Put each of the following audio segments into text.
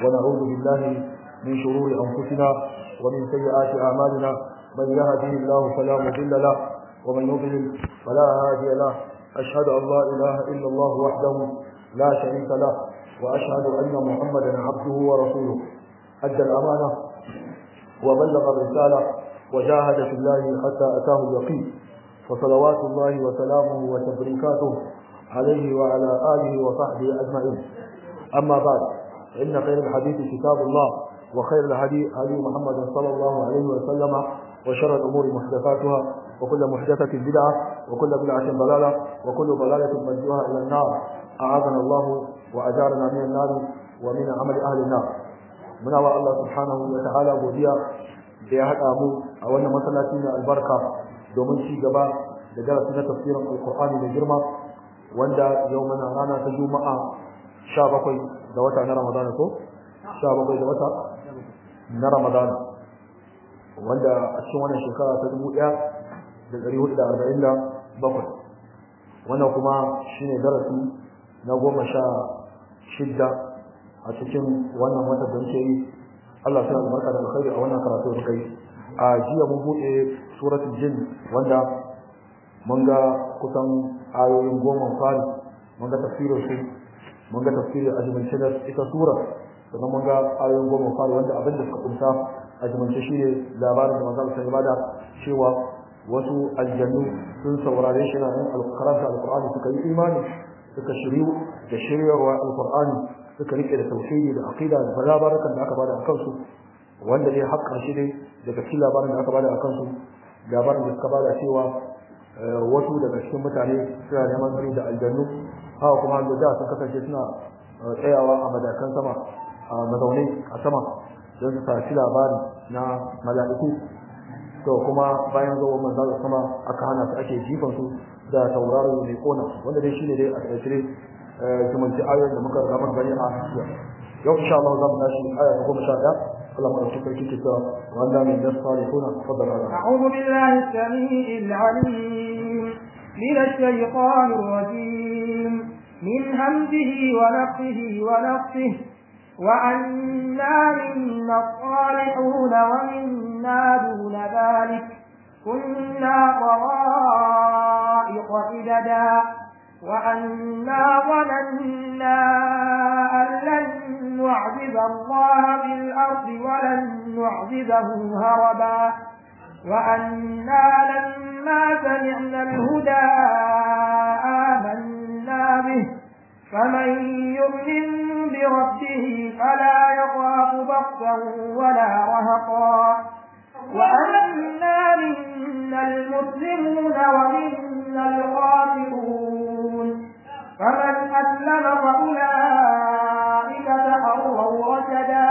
ونعوذ بالله من شرور أنفسنا ومن سيئات أعمالنا من يهده الله فلا مضل له ومن يضلل فلا هادي له أشهد أن لا إله إلا الله وحده لا شريك له وأشهد أن محمدا عبده ورسوله أدى الأمانة وبلغ الرسالة وجاهد في الله حتى أتاه اليقين فصلوات الله وسلامه وتبريكاته عليه وعلى آله وصحبه أجمعين أما بعد إن خير الحديث كتاب الله وخير الهدي هدي محمد صلى الله عليه وسلم وشر الأمور محدثاتها وكل محدثة بدعة وكل بدعة ضلالة وكل ضلالة مرجوها إلى النار أعاذنا الله وأجارنا من النار ومن عمل أهل النار muna wa Allah subhanahu wa ta'ala godiya da ya haɗa mu a wannan masallaci mai albarka domin ci gaba da darasi na tafsirin alkur'ani da girma wanda yau mana rana ta juma'a 17 da wata na ramadana ko 17 da wata na ramadana wanda a cikin wannan shekara ta 1447 wannan kuma shine darasi na goma sha shidda a cikin wannan watan da muke yi Allah sai albarka da alkhairi a wannan karatu da kai a jiya mun bude suratul jin wanda mun ga kusan ayoyin goma fari mun ga tafsirin su mun ga tafsirin ajimance da ita sura sannan mun ga ayoyin goma fari wanda abin da suka kunsa ajimance shine labarin da manzo sai bada cewa wasu aljannu sun saurare shi na yin alkaranta alqur'ani suka yi imani suka shiryu da shiryarwa alqur'ani suka rike da tauhidi da aqida da labarukan da aka bada a kansu wanda dai har karshe dai daga cikin labarin da aka bada a kansu labarin da suka bada cewa wasu daga cikin mutane suna neman tsari da aljannu haka kuma da da sun kasance suna tsayawa a madakan sama a mazaune a sama don su saci labari na mala'iku to kuma bayan zuwa manzo sama aka hana su ake jifan su da tauraro mai kona wanda dai shine dai a tsare zumunci ayoyin da muka ramar bari a yau insha Allah za mu tashi aya ta goma sha ɗaya Allah mu ɗauki sarki ke cewa wanda min da salihuna fadal Allah أعوذ بالله السميع العليم من الشيطان الرجيم من همزه ونفخه ونفخه وأنا منا الصالحون ومنا دون ذلك كنا طرائق إددا وأنا ظننا أن لن نعذب الله في الأرض ولن نعذبه هربا وأنا لما سمعنا الهدى آمنا به فمن يؤمن بربه فلا يخاف بخسا ولا رهقا وأنا منا المسلمون ومنا الغافرون فمن أسلم فأولئك تحروا رشدا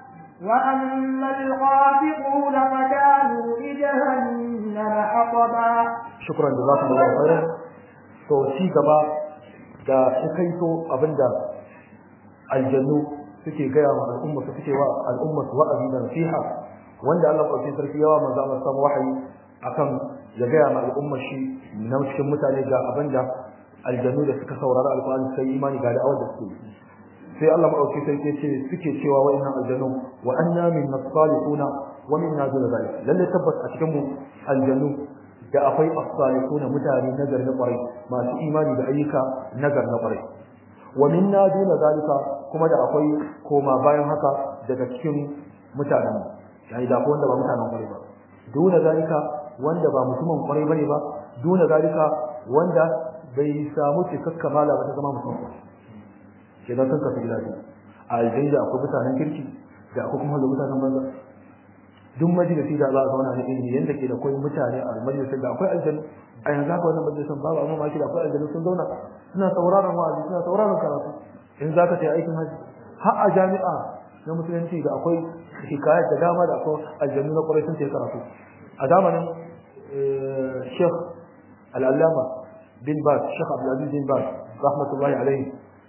وأما الغافقون فكانوا لجهنم حطبا شكرا جزاكم الله خيرا to ci gaba da kaito abinda aljannu suke gaya wa al'umma su suke wa al'umma su wa'azi da nasiha wanda Allah ɗauki sarki yawa manzo Allah samu wahayi akan ya gaya ma al'umma shi na cikin mutane ga abinda aljannu da suka saurari alƙur'ani sai imani ga da'awar da suke sai Allah maɗauki sarki ce suke cewa wa'annan aljannu wa anna min as-salihuna wa minna dun zalik lalle tabbas a cikin mu aljannu da akwai as-salihuna mutane nazar na ƙwarai masu imani da ayyuka nazar na ƙwarai wa minna dun zalika kuma da akwai koma bayan haka daga cikin mutanen yani da wanda ba mutanen ƙwarai ba duna zalika wanda ba mutumin ƙwarai bane ba duna zalika wanda bai samu cikakka mala ba ta zama mutum ba ke nan kanka gida biyu a aljanna akwai mutanen kirki da akwai kuma mutanen banza duk majalisi da za a zauna na ilimi yanda ke da akwai mutane a majalisin da akwai aljanna a yanzu haka wannan majalisin babu amma maki da akwai aljanna sun zauna suna sauraron wa'azi suna sauraron karatu in za ka tafi aikin haji har a jami'a na musulunci da akwai hikayat da dama da akwai aljannu na kwarai sun tafi karatu a zamanin Sheikh Al-Allama bin Baz Sheikh Abdulaziz bin Baz rahmatullahi alaihi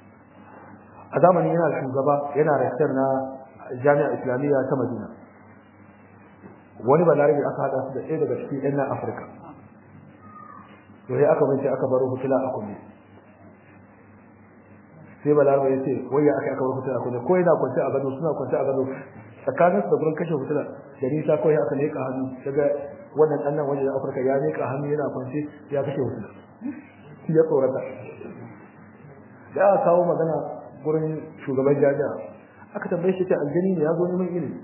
a zamanin yana shugaba yana rektar na jami'a islamiyya ta Madina wani balarabe aka hada su da ɗaya daga cikin ɗan nan Afirka to sai aka bace aka baro hutula a kunne sai balaraba ya ce wai ya aka aka bar fitila kunne ko yana kwance a gado suna kwance a gado tsakanin su da gurin kashe fitila da nisa kawai aka leƙa hannu daga wannan ɗan nan wajen afirka ya leƙa hannu yana kwance ya kashe fitila ya tsorata da aka kawo magana gurin shugaban jami'a aka tambaye shi ce aljani ne ya zo neman ilimi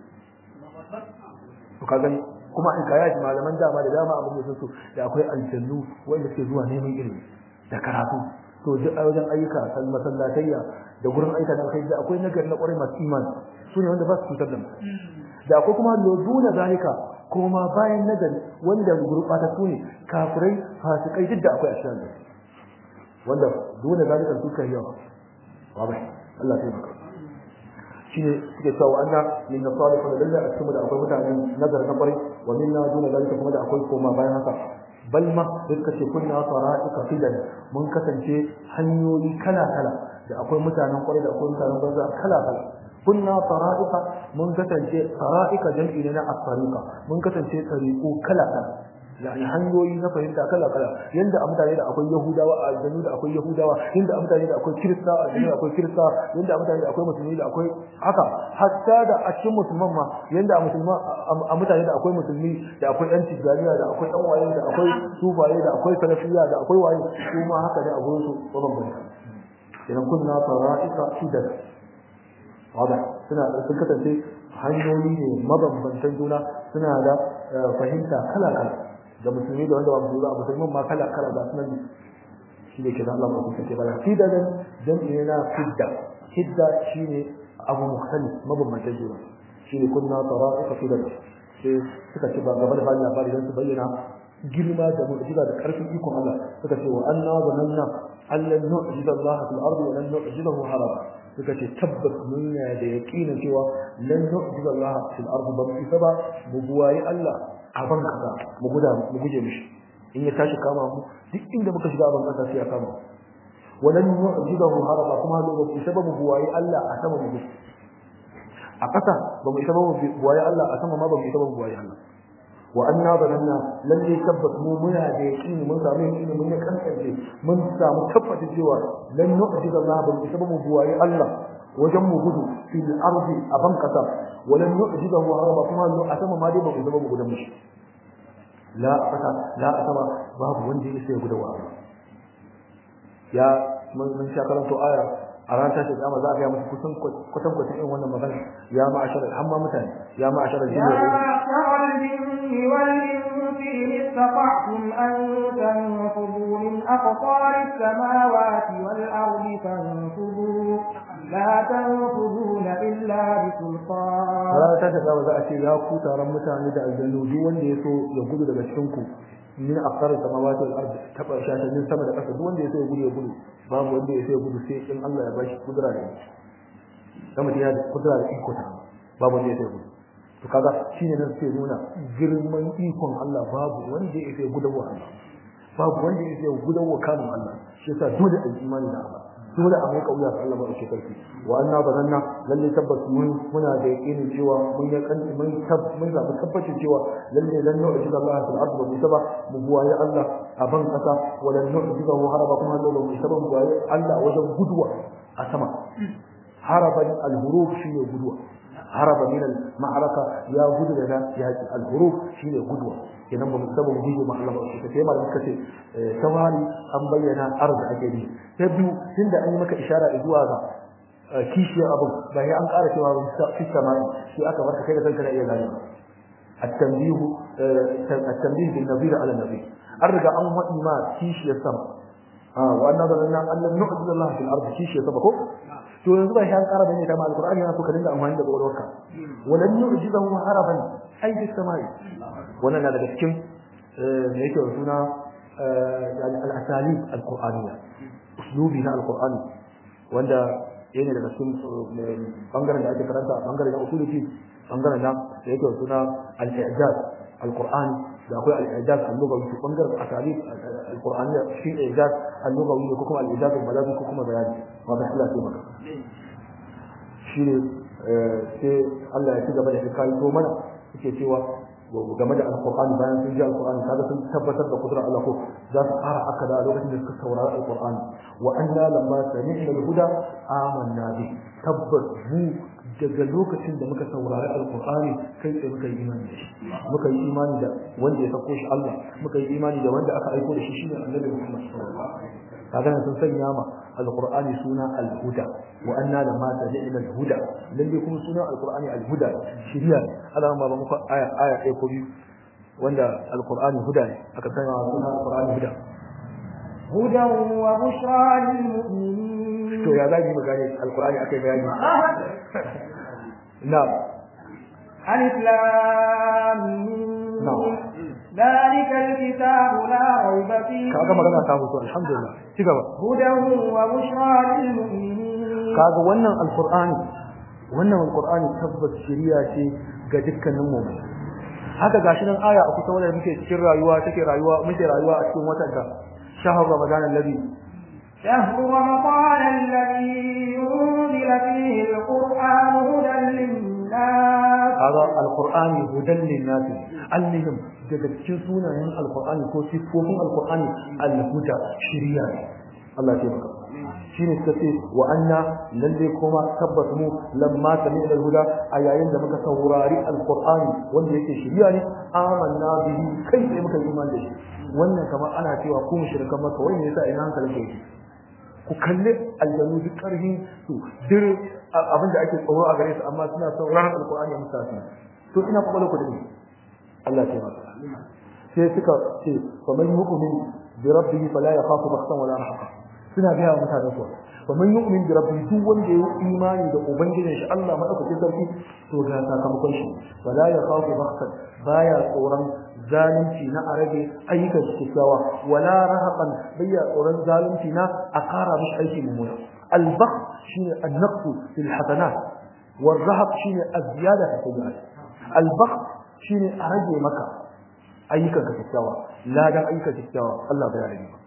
to ka gani kuma in kaya shi malaman dama da dama abin da su da akwai aljannu wanda suke zuwa neman ilimi da karatu to duk a wajen ayyuka kan masallatayya da gurin aika da kai da akwai nagari na kwarai masu imani su ne wanda ba su cutar da mu da akwai kuma lozuna zalika kuma bayan nagari wanda gurɓata su ne kafirai fasikai duk da akwai a cikin wanda dole zalika su kai yawa wabai Allah ya taimaka shine suke cewa anna min nasalih da lalla a cikin da akwai mutanen nazar na kwarai wa minna duna zalika kuma da akwai koma bayan haka bal ma duka ce kunna sara'ika fidan mun kasance hanyoyi kala kala da akwai mutanen kwarai da akwai mutanen banza kala kala kunna sara'ika mun kasance sara'ika jam'i ne na as-sariqa mun kasance tariqu kala kala yani hanyoyi na fahimta kala kala yanda a mutane da akwai yahudawa a aljanu da akwai yahudawa yanda a mutane da akwai kirista a aljanu da akwai kirista yanda a mutane da akwai musulmi da akwai haka hatta da a cikin musulman ma yanda a musulma a mutane da akwai musulmi da akwai yan tijjaniya da akwai dan waye da akwai sufaye da akwai salafiya da akwai waye su ma haka ne a gurin su mabambanta idan kunna fara'ika shidan wada suna sun kasance hanyoyi ne mabambantan juna suna da fahimta kala kala da musulmi da wanda ba musulmi ba musulmin ma kala kala ga sunan shi ne kenan Allah ba ku kace bala fidadan dan ina fidda fidda shine abu mukhtalif mabambantan juna shine kunna tara'iqa fidda sai suka ce ba gaba da bani labari dan su bayyana girma da mu'jiza da karfin ikon Allah suka ce wa anna zananna allan nu'jiza Allah fil ardi wa lan nu'jizahu haraba suka ce tabbas mun da yaqinin cewa lan nu'jiza Allah fil ardi ba mu ba mu buwayi Allah a ban kasa mu guda mu guje mishi in ya tashi kama mu duk inda muka shiga ban kasa sai ya kama wa lan nu'jizahu haraba kuma ba mu isa ba mu buwayi Allah a sama mu a kasa ba mu isa ba mu buwayi Allah a sama ma ba mu isa ba mu buwayi Allah wa anna zananna lalle tabbas mu muna da yaqini mun samu yaqini mun kankance mun samu tabbata cewa lan nu'jiza Allah bil isa mu buwaye Allah wajen mu gudu fil ardi a ban kasa wa lan nu'jiza hu haraba kuma lu asama ma dai ba mu zama mu gudan mishi la kasa la asama babu wanda ya sai gudawa ya mun mun sha karanto aya a ran tashi kiyama za a ga musu kusan kusan kusan irin wannan magana ya ma'ashara hamma mutane ya ma'ashara jinni الجن والإنس إن استطعتم أن تنفذوا من أقطار السماوات والأرض فانفذوا لا تنفذون إلا بسلطان Rana ta ta za a ce ya ku taron mutane da aljannu duk wanda ya so ya gudu daga cikin ku min aqsar samawati wal ard taba shashanin sama da ƙasa duk wanda ya so ya gudu ya gudu babu wanda ya so ya gudu sai in Allah ya bashi kudura da dan mutum ya da kudura da iko ta babu wanda ya so ya gudu to kaga shine nan sai nuna girman ikon Allah babu wanda ya so ya gudu wa Allah babu wanda ya so ya gudu wa kamun Allah shi yasa dole a yi imani da Allah dole a mai kauya ga Allah ba shi karfi wa anna bazanna lalle tabbas mun muna da yakinin cewa mun ya kan mun tab mun zabi tabbacin cewa lalle lan nu'jiza Allah fil ardi wa bisaba mu buwaye Allah a ban kasa wa lan nu'jiza hu haraba kuma da mu bisaba mu buwaye Allah wajen guduwa a sama haraban al-huruf shine guduwa haraba min al-ma'araka ya gudu daga yaki al-huruf shine guduwa kenan ba mu saba mu gudu ma Allah ba shi sai malamin kace tawali an bayyana arz ake bi ta biyu tunda an yi maka ishara zuwa ga kishiyar abin ba ya an ƙara cewa ba fi samai shi aka barka kai da kanka na iya gane التنبيه التنبيه بالنظير على النظير أرجع أن وإي ما كيشي السماء آه وأن ظننا أن لم نعجز الله في الأرض كيشي السماء to yanzu ba shi an ƙara bane ta ma alqur'ani yana so ka dinga amfani da kwakwalwarka walan yu'jizahu haraban ay fi samai wannan na daga cikin me yake wa suna yani al-asalib al-qur'aniyya uslubi na al-qur'ani wanda yana daga cikin bangaren da ake karanta bangaren na usuluki bangaren da yake wa suna al-i'jaz al-qur'ani da akwai al-i'jaz al-lughawi bangaren asalib al-qur'aniyya shi i'jaz al-lughawi ko kuma al-i'jaz al-balaghi ko kuma bayani wanda Allah ya maka shi ne sai Allah ya ci gaba da hikayi to mana yake cewa game da alqur'ani bayan sun ji alqur'ani kaga sun tabbatar da kudrar Allah ko za su fara akada a lokacin da suka saurari alqur'ani wa anna lamma sami'na al-huda amanna bi tabbas mu daga lokacin da muka saurari alqur'ani kai tsaye muka yi imani da shi muka yi imani da wanda ya sako shi Allah muka yi imani da wanda aka aiko da shi shine annabi Muhammad sallallahu alaihi wasallam kaga sun sanya ma alqur'ani suna al-huda wa anna lamma sami'na al-huda lalle kuma suna alqur'ani al-huda shiriya Allah ma ba muku aya aya ɗaya ko biyu wanda alqur'ani huda ne aka sanya ma suna alqur'ani huda هدى وبشرى للمؤمنين to ya zai mu gane alqur'ani akai bayani na'am ألف لام ميم. نعم. ذلك الكتاب لا ريب فيه kaga magana ta mutu alhamdulillah ci gaba هدى وبشرى للمؤمنين kaga wannan alqur'ani wannan alqur'ani tabbas shiriya ce ga dukkanin mu haka gashi nan aya a kusa wanda muke cikin rayuwa take rayuwa muke rayuwa a cikin watan da shahar ramadan alladhi شهر رمضان الذي أنزل فيه القرآن هدى للناس kaga alqur'ani hudan linnas annihim daga cikin sunayen alqur'ani ko sifofin alqur'ani alhuda shiriya ne Allah ya tabbata shine suka ce wa anna lalle kuma tabbas mu lamma sami'na alhuda a yayin da muka saurari alqur'ani wanda yake shiriya ne amanna bihi kai sai muka yi imani da shi wannan kamar ana cewa ku mushrikan maka wai me yasa ina hankalin ku yake ku kalli aljanu duk karhin su dir abin da ake tsoro a gare su amma suna sauraron alqur'ani a musafi to ina kwakwalwa ku da ni Allah ya taimaka sai suka ce fa man yu'min bi rabbihi fala yakhafu bakhsan wala rahaqa suna ga mutanen su fa man yu'min bi rabbihi duk wanda ya yi imani da ubangijin shi Allah madaukakin sarki to ga sakamakon shi fala yakhafu bakhsan baya tsoron zalunci na a rage ayyukan kyakkyawa wala rahaqan bayya tsoron zalunci na a kara mishi aiki mummuna albaq shine an-naqsu fil hasanat والرهق شيء الزياده في السيئات البخ shine a rage maka ayyukan ka kyakkyawa ladan ayyukan kyakkyawa Allah bai rage ba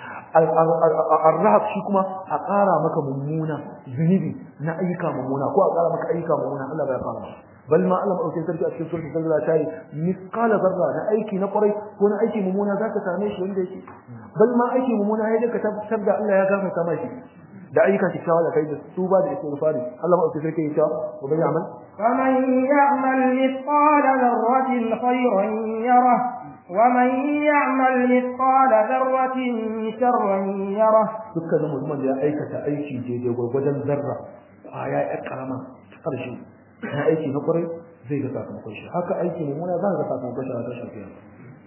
ar-rahab shi kuma a ƙara maka mummuna zunubi na ayyuka mummuna ko a ƙara maka ayyuka mummuna Allah bai fara bal ma Allah madaukakin sarki a cikin suratul zalzala ta yi misqala zarra na aiki na kwarai ko na aiki mummuna zaka same shi wanda yake bal ma aiki mummuna ya ka tabbatar da Allah ya gafarta maka da ayyukan kyakkyawa da kai da tuba da istighfari Allah madaukakin sarki ya ce wa bai amal فمن يعمل مثقال ذرة خيرا يره ومن يعمل مثقال ذرة شرا يره dukkanin mutumin da ya aikata aiki daidai gwargwadon zarra kwaya ya karama ta ƙarshe na aiki na kwarai zai ga sakamakon shi haka aiki mummuna za ka ga sakamakon shi a tashin kiyama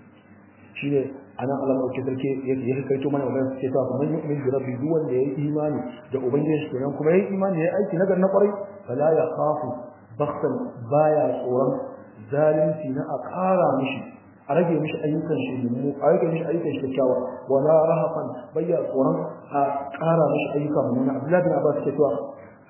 shi ne a nan Allah ɗauke sarki ya kaito mana magana suke ta kuma yi min rabbi duk wanda ya yi imani da ubangiji shi kenan kuma ya yi imani ya yi aiki nagar na kwarai fala ya khafu bakhtan baya tsoron zalunci na a ƙara mishi a rage mishi ayyukan shi mu a rage mishi ayyukan shi kyakkyawa wala rahafan bayya tsoron a ƙara mishi ayyuka mummuna Abdullahi bin Abbas ke cewa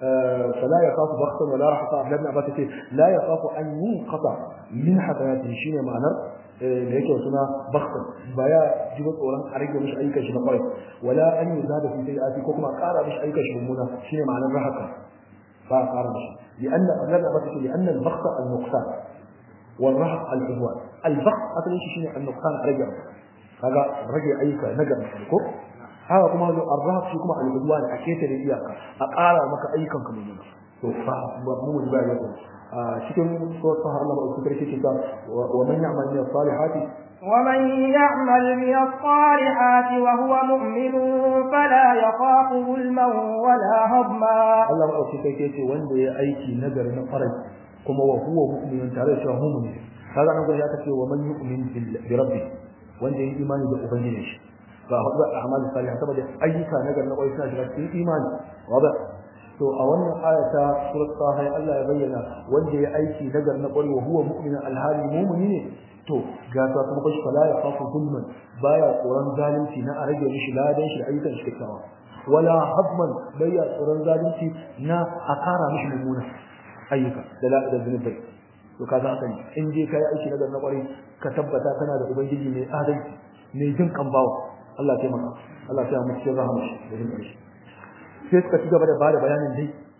فلا يخاف بخسا ولا رحقا عبد الله بن عباس يقول لا يخاف ان ينقطع من حسناته شيء معنى da yake suna bakhtan baya jiba tsoron a rage mishi ayyukan shi na kwarai wala an yi zada fi sayyi'ati ko kuma ƙara mishi ayyukan shi mummuna shine ma'anar rahaka ba ƙara mishi li'anna Allah ya bata li'anna al-bakhta al-nuqsan wal rahaq al-ihwan al-bakht asalin shi shine al-nuqsan a rage kaga rage ayyuka na gaba ko haka kuma zo ar-rahaq shi kuma al-ihwan a ketare iyaka a ƙara maka ayyukan ka mummuna to fa mu ba ya cikin sura Allah ba su karke ta wa man ya'mal min as-salihati ومن يعمل من الصالحات وهو مؤمن فلا يخاف ظلما ولا هضما Allah ba su karke ce wanda ya aiki nagari na farai kuma wa huwa mu'minun tare da cewa mu'min kaga nan gurin ya ce wa man yu'min bi rabbi wanda ya imani da ubangiji shi ga hudu a'mal salih saboda ayyuka nagari na kwarai suna shiga cikin imani wada to a wannan aya ta surat taha Allah ya bayyana wanda ya aiki nagar na kwari wa huwa mu'minun alhali mu'mini ne to ga ta kuma kashi fala ya khafu zulman baya tsoron zalunci na a rage mishi ladan shi ayyukan shi kyakkyawa wala hadman baya tsoron zalunci na a kara mishi mummuna ayyuka da la da zunubai to kaga haka ne in je kai aiki nagar na kwari ka tabbata kana da ubangiji mai adalci mai jin kan bawa Allah ya taimaka Allah ya mu cikin rahama da jin ƙarshe sai suka ci gaba da bada bayanin dai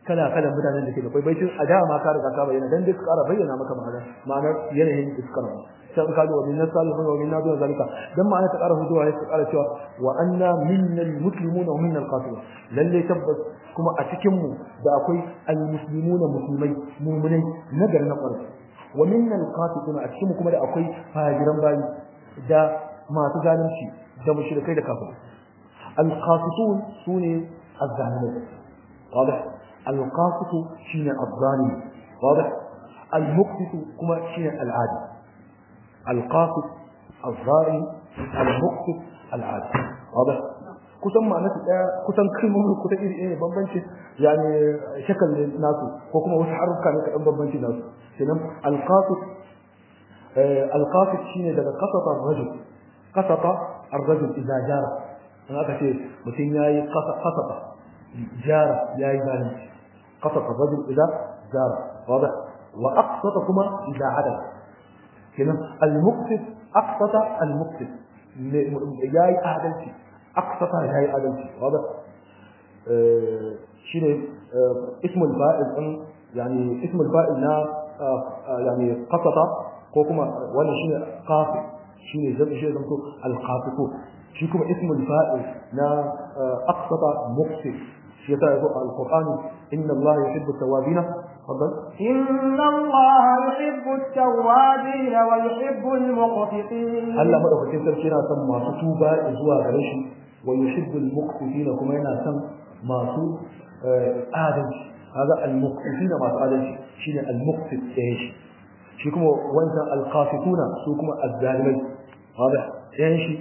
kala kala mutanen da ke da kai tun a da ma ka riga ka bayyana dan duk ƙara bayyana maka ma'ana ma'anar yanayin iskar sai ka zo min nasalihu wa min nadu zalika dan ma'ana ta ƙara huduwa sai ta ƙara cewa wa anna minnal muslimuna wa minnal qasirun lalle tabbas kuma a cikin mu da akwai al muslimuna musulmai mu'minai nagar na ƙwarai wa minnal qasirun a cikin mu kuma da akwai fajiran bayi da masu zalunci da mushrikai da kafirai al qasitun sune الظالمين واضح القاسط شين الظالم واضح المقسط كما شين العادي القاسط الظالم المقسط العادي واضح kusan ma'ana su daya kusan kalmomin kusan iri ne bambanci yani shakal nasu ko kuma wasu haruka ne kadan bambanci nasu kenan alqasit alqasit shine daga qasata ar-rajul qasata ar-rajul idza jara in aka ce mutum yayi qasata jara yayi zalunci قصد الرجل إذا جار واضح وأقسط كما إذا عدل كنا المقسط أقسط المقسط جاي أعدلتي أقسط جاي أعدلتي واضح آه شنو آه اسم الفائل يعني اسم الفائل نا آه يعني قسط كوكما وانا شنو قاسط شنو زم شنو زمتو القاسطون شنو كما اسم الفائل نا أقسط مقسط shi yasa yazo a alqur'ani inna allaha yuhibbu at-tawwabin fadal inna allaha yuhibbu at-tawwabin wa yuhibbu al-muqsitin Allah madaukakin sarki yana son masu tuba zuwa gare shi wa yuhibbu al-muqsitin kuma yana son masu adalci kaga al-muqsitin masu adalci shine al-muqsit ɗaya shi shi kuma wancan al-qasituna su kuma az-zalimai واضح ɗayan shi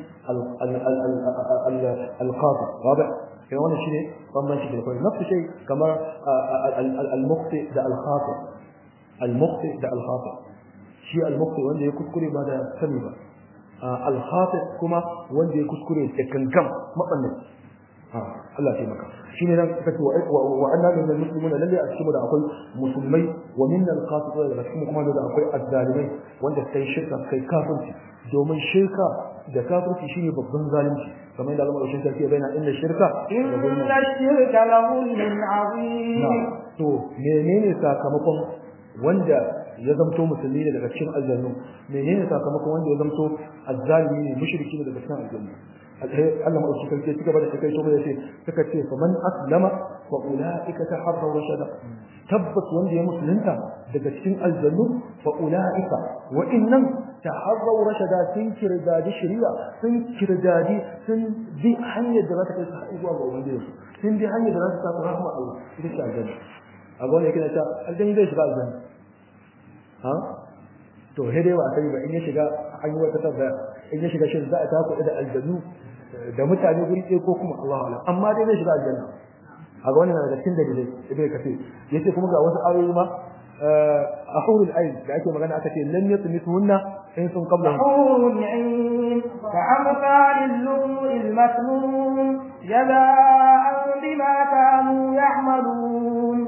al-qasit واضح كان wannan shine bambanci da kai nafsu shay kamar al-muqti da al-khati al-muqti da al-khati shi al-muqti wanda ya kuskure ba da sani ba al-khati kuma wanda ya kuskure da kankan mabannin Allah ya maka shine nan kace wa anna min al-muslimin lalle a cikin da akwai musulmai wa min al-qasitun da cikin kuma da akwai azzalimai wanda kai shirka kai kafirci domin shirka da kafirci shine babban zalunci kamar yadda Allah ya sarki bayyana inna shirka inna shirka lahulun azim to menene sakamakon wanda ya zamto musulmi ne daga cikin aljannu menene sakamakon wanda ya zamto azzalimi ne mushriki ne daga cikin aljannu Allah ma shi sarki cigaba da kai to mai yace suka ce fa man aslama fa ulaika taharraw rashada tabbas wanda ya musulunta daga cikin aljannu fa ulaika wa innam taharraw rashada sun kirdadi shari'a sun kirdadi sun bi hanyar da za ta kai su zuwa ga ubangiji sun bi hanyar da za ta samu rahmar Allah ita ce aljanna a ga wanda yake ta aljanna zai shiga aljanna ha to he dai ba sai ba in ya shiga an yi wata tabbaya in ya shiga shin za a tafi da aljannu da mutane guri ɗaya ko kuma Allah alam amma dai zai shiga aljanna a ga wannan daga cikin dalilai ibn kafir yace kuma ga wasu ayoyi ma a hurul ayn da ake magana aka ce lam yatmithunna in sun qabla hurul ayn ka'amthal al-lu'lu' al-maknun jazaa'an bima kanu ya'malun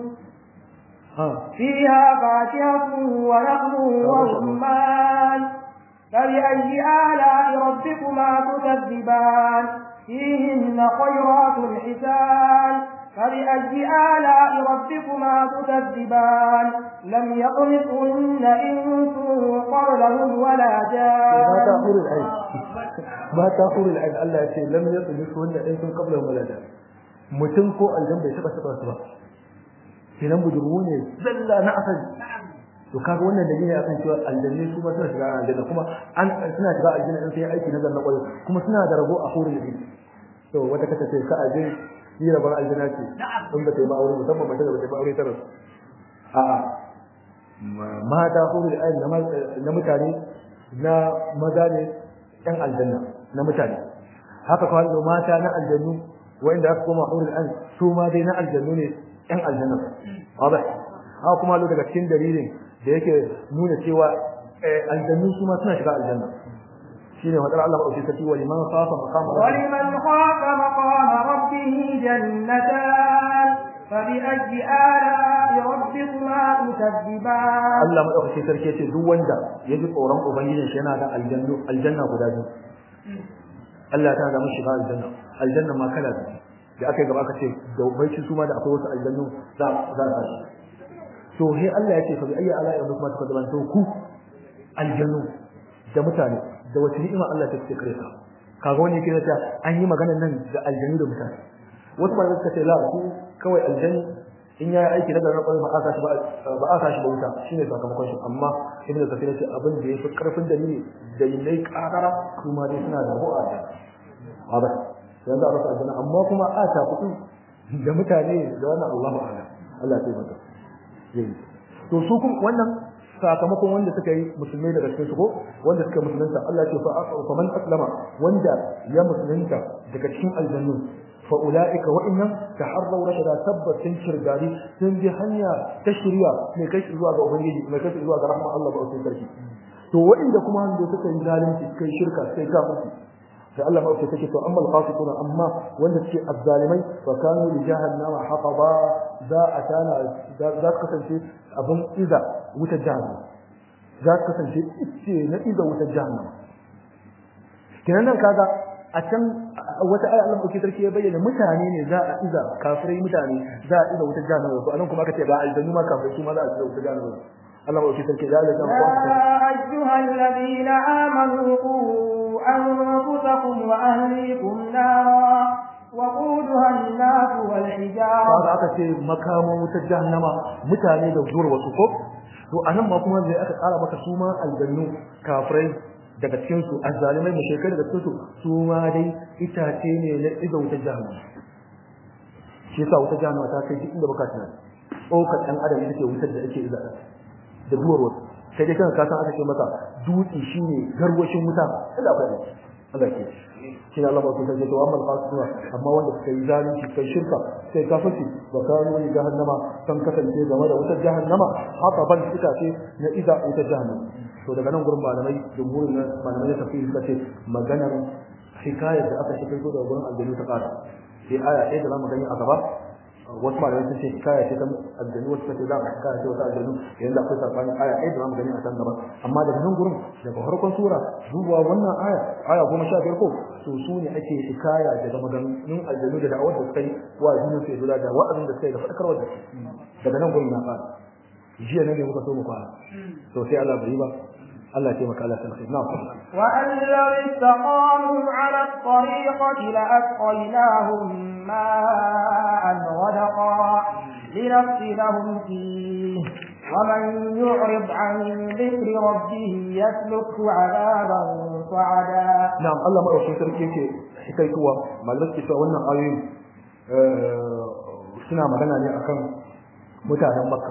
فيها فاكهة ونخل ورمان فبأي آلاء ربكما تكذبان فيهن خيرات حسان فبأي آلاء ربكما تكذبان لم يطمثهن إنس قبلهم ولا جان ما تأخر العين ما تأخر العين الله يقول لم يطمثهن إنس قبلهم ولا جان mutum ko aljan bai taba taba su ba kenan budurwu ne zalla na asali to kaga wannan dalili akan cewa aljanna su ba suna shiga aljanna kuma an suna shiga aljanna in sai aiki na zanna kwarai kuma suna da rabo a hurin da to wata kata ce ka ajin yi rabon aljanna ce in ba ta yi ba aure musamman mace da ba ta yi ba aure ta rasu a'a mata hurin da na mutane na maza ne yan aljanna na mutane haka kawai da mata na aljannu wanda aka koma hurin an su ma dai na aljannu ne yan aljanna wadah haka kuma daga cikin dalilin da yake nuna cewa aljannu su ma suna shiga aljanna shine wadar Allah ba sai wa liman khafa maqama wa liman khafa maqama rabbih jannatan فبأي آلاء ربكما تكذبان Allah madaukakin sarki yace duk wanda ya ji tsoron ubangijin shi yana da aljannu aljanna guda biyu Allah ta ga mishi shiga aljanna aljanna ma kala biyu da aka yi gaba aka ce da baici su ma da akwai wasu aljannu za za a tashi to he Allah ya ce fa bi ayyi ala ya kuma ta kadan to ku aljannu da mutane da wace ni'ima Allah ta ce kare ka kaga wani yake ta an yi magana nan da aljannu da mutane wasu ma suka ce la ku kawai aljannu in yayi aiki na garin kwarai ba aka shi ba aka shi ba wuta shine sakamakon shi amma ibnu kafir ce abin da yafi karfin dalili da yinai kakara kuma dai suna da ru'a da haba yanzu a rasa aljanna amma kuma a ta kuɗi da mutane da wannan Allahu a'lam Allah ya taimaka yayi to su kuma wannan sakamakon wanda suka yi musulmai daga cikin su ko wanda suka musulunta Allah ya ce fa man aslama wanda ya musulunta daga cikin aljannu fa ulaika wa innam taharraw rashada tabbatin shirgari sun bi hanya ta shiriya mai kai zuwa ga ubangiji mai kai zuwa ga rahmar Allah ba sai sarki to wanda kuma hando suka yi zalunci suka yi shirka suka yi kafirci sai Allah ma take to amma al-fasiquna amma wanda suke azzalimai fa kanu li jahannama hataba za a tana za ka kasance abin iza wutar jahannama za ka kasance ice na iza wutar jahannama kenan nan kaga a can wata aya Allah dauke sarki ya bayyana mutane ne za a iza kafirai mutane za a iza wutar jahannama to anan kuma aka ce ba aljannu ma kafirai su ma za a iza wutar jahannama Allah dauke sarki ya ga يا أيها الذين آمنوا قوا أنفسكم وأهليكم نارا وقودها الناس والحجارة kaga aka ce makaman wutar jahannama mutane da zuwar wasu ko to anan ma kuma zai aka tsara maka su ma aljannu kafirai daga cikin su azzalimai mushrikai daga cikin su su ma dai itace ne na iza wutar jahannama shi yasa wutar jahannama ta kai duk inda baka tunani tsokar ɗan adam ita ce wutar da ake iza da duwar wasu sai dai kan kasan aka ce maka dutse shine garwashin wuta kada akwai Allah ke shi Allah ba ku sai to amma fasuna amma wanda suka yi zalunci suka yi shirka sai kafirci wa kanu li jahannama kan kasance game da wutar jahannama haka ban suka ce na iza wutar jahannama to daga nan gurin malamai jumhurin malamai da tafsiri suka ce maganar hikayar da aka shigar daga gurin aljanu ta kara sai aya ɗaya da zamu gani a gaba wasu malamai sun ce hikaya ce ta aljanu wasu ce za a hikaya ce wata aljanu yayin da akwai sabanin aya ɗaya da zamu gani a can gaba amma daga nan gurin daga farkon sura zuwa wannan aya aya goma sha biyar ko to su ne ake hikaya daga maganganun aljanu da da'awar da suka yi wa addinin su da da wa'azin da suka yi da faɗakarwar da su daga nan gurin na fara jiya ne muka so mu fara to sai Allah bai yi ba Allah ya taimaka Allah ta alkhairi na'am وأن لو استقاموا على الطريقة لأسقيناهم ماء غدقا لنفتنهم فيه ومن يعرض عن ذكر ربه يسلكه عذابا صعدا na'am Allah madaukakin sarki yake hikaituwa malamai ke cewa wannan ayoyin suna magana ne akan mutanen Makka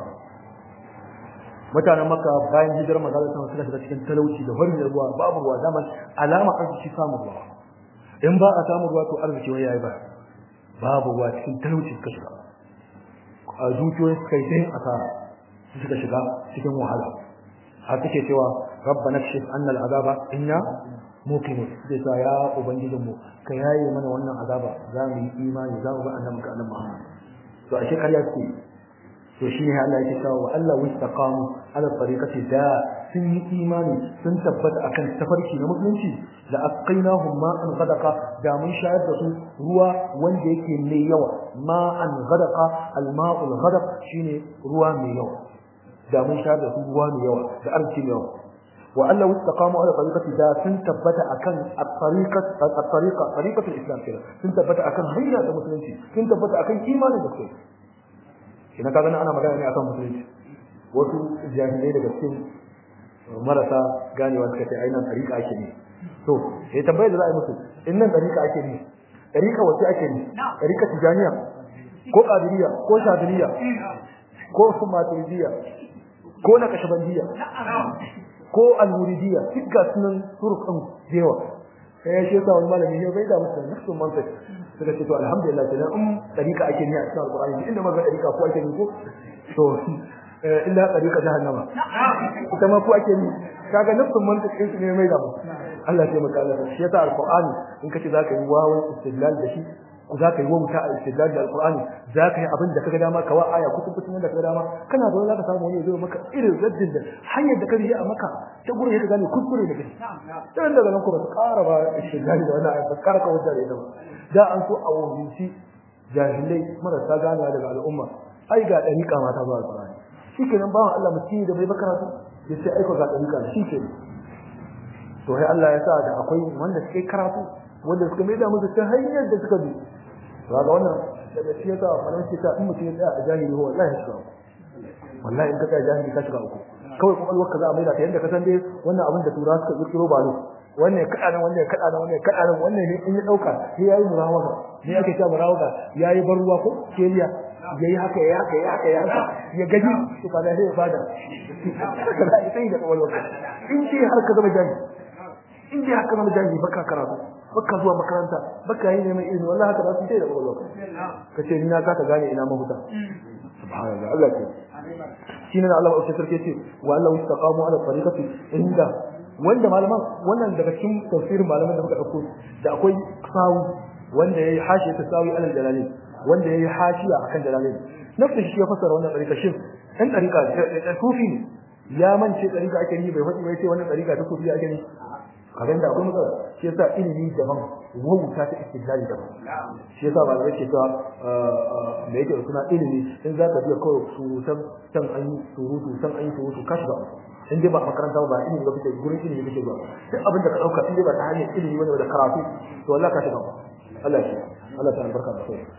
mutanen Makka bayan hijirar manzo Allah suka shiga cikin talauci da farin ruwa babu ruwa zaman alama arziki samu ruwa in ba a samu ruwa to arziki wai yayi ba babu ruwa cikin talauci suka shiga a zuciyoyin suka yi sai asara suka shiga cikin wahala har take cewa rabbana kshif anna al'azaba inna muqimun sai ta ya ubangijin mu ka yaye mana wannan azaba za mu yi imani za mu ba annabi ka annabi Muhammad to ashe kariya ce to shine Allah yake cewa wa Allah wastaqamu ala tariqati da sun yi imani sun tabbata akan tafarki na musulunci da asqainahum ma'an ghadaqa da mun shayar da su ruwa wanda yake mai yawa ma'an ghadaqa al-ma'ul ghadaq shine ruwa mai yawa da mun shayar da su ruwa mai yawa da arziki mai yawa wa Allah wastaqamu ala tariqati da sun tabbata akan at-tariqat at-tariqa tariqatul islam kenan sun tabbata akan hanya da musulunci sun tabbata akan imanin da kai kina kaga ana magana ne akan musulunci wasu jahilai daga cikin marasa ganewa suka ce ainihin tariqa ake ne to sai tambayar da za a yi musu in nan tariqa ake ne tariqa wace ake ne tariqa tijaniya ko qadiriyya ko shadiliya ko sumatiliya ko nakashabandiya ko al-muridiyya duk ga sunan turukan jewa sai ya sheka wani malami ne bai da musu nafsu mantiq suka ce to alhamdulillah kenan in dariqa ake ne a cikin alqur'ani inda maga dariqa ko ake ne ko to illa dariqa jahannama ita ma ko ake ne kaga nafsu mantiq din su ne mai da musu Allah ya taimaka Allah shi yasa alqur'ani in kace zaka yi wawan istidlal da shi za ka yi wa muta istidlal da alqur'ani za ka yi abin da kaga dama kawa aya kutun kutun da kaga dama kana da wani zaka samu wani zai maka irin raddin da hanyar da ka yi a maka ta gurin ya gane kuskure da kai dan daga nan kuma su ƙara ba istidlal da wannan aya ba ƙara ka wanda da ita ba da an so a wuce jahilai marasa ganewa daga al'umma ai ga dariƙa ma ta zuwa alqur'ani shikenan bawan Allah mutum da bai bakaratu ya ce aiko ga dariƙa shikenan to sai Allah ya sa da akwai wanda suke karatu wanda suka mai da musu ta hanyar da suka bi ga wannan daga shi yasa faransa ta in mutum ya tsaya a jahili ho wallahi shi uku wallahi in ka tsaya jahili ka shiga uku kawai kwakwalwar ka za a mai da ta yadda ka san dai wannan abin da tura suka kirkiro ba ne wannan ya kaɗa nan wannan ya kaɗa nan wannan ya kaɗa nan wannan ne in ya ɗauka sai ya yi murawaga ne ake cewa murawaga ya yi bar ruwa ko keliya ya yi haka ya haka ya haka ya haka ya gaji to kaga sai ya fada haka za a yi da kwakwalwar ka in dai har ka zama jahili in dai haka zama jahili baka karatu baka zuwa makaranta baka yi neman ilimi wallahi haka za su sai da kwakwalwar ka ce ni na kasa gane ina mahuta subhanallah Allah ke shine Allah ba sarki ce wa Allah istaqamu ala tariqati inda wanda malaman wannan daga cikin tafsirin malaman da muka dauko da akwai sawu wanda yayi hashiya ta sawi alal jalali wanda yayi hashiya akan jalali nafsu shi ya fassara wannan tariqa shin dan tariqa da sufi ne ya mance tariqa ake yi bai faɗi bai ce wannan tariqa ta sufi ake yi kaga da akwai matsala shi yasa ilimi daban wauta ta istidlali daban shi yasa ba zai ce ta da yake suna ilimi in za ka biya kawai surutan can an yi surutu can an yi surutu ka shiga in dai ba makaranta ba ilimi ba kake gurin ilimi kake ba duk abin da ka dauka in dai ba ta hanyar ilimi wani da karatu to wallahi ka shiga Allah shi Allah ta albarka da kai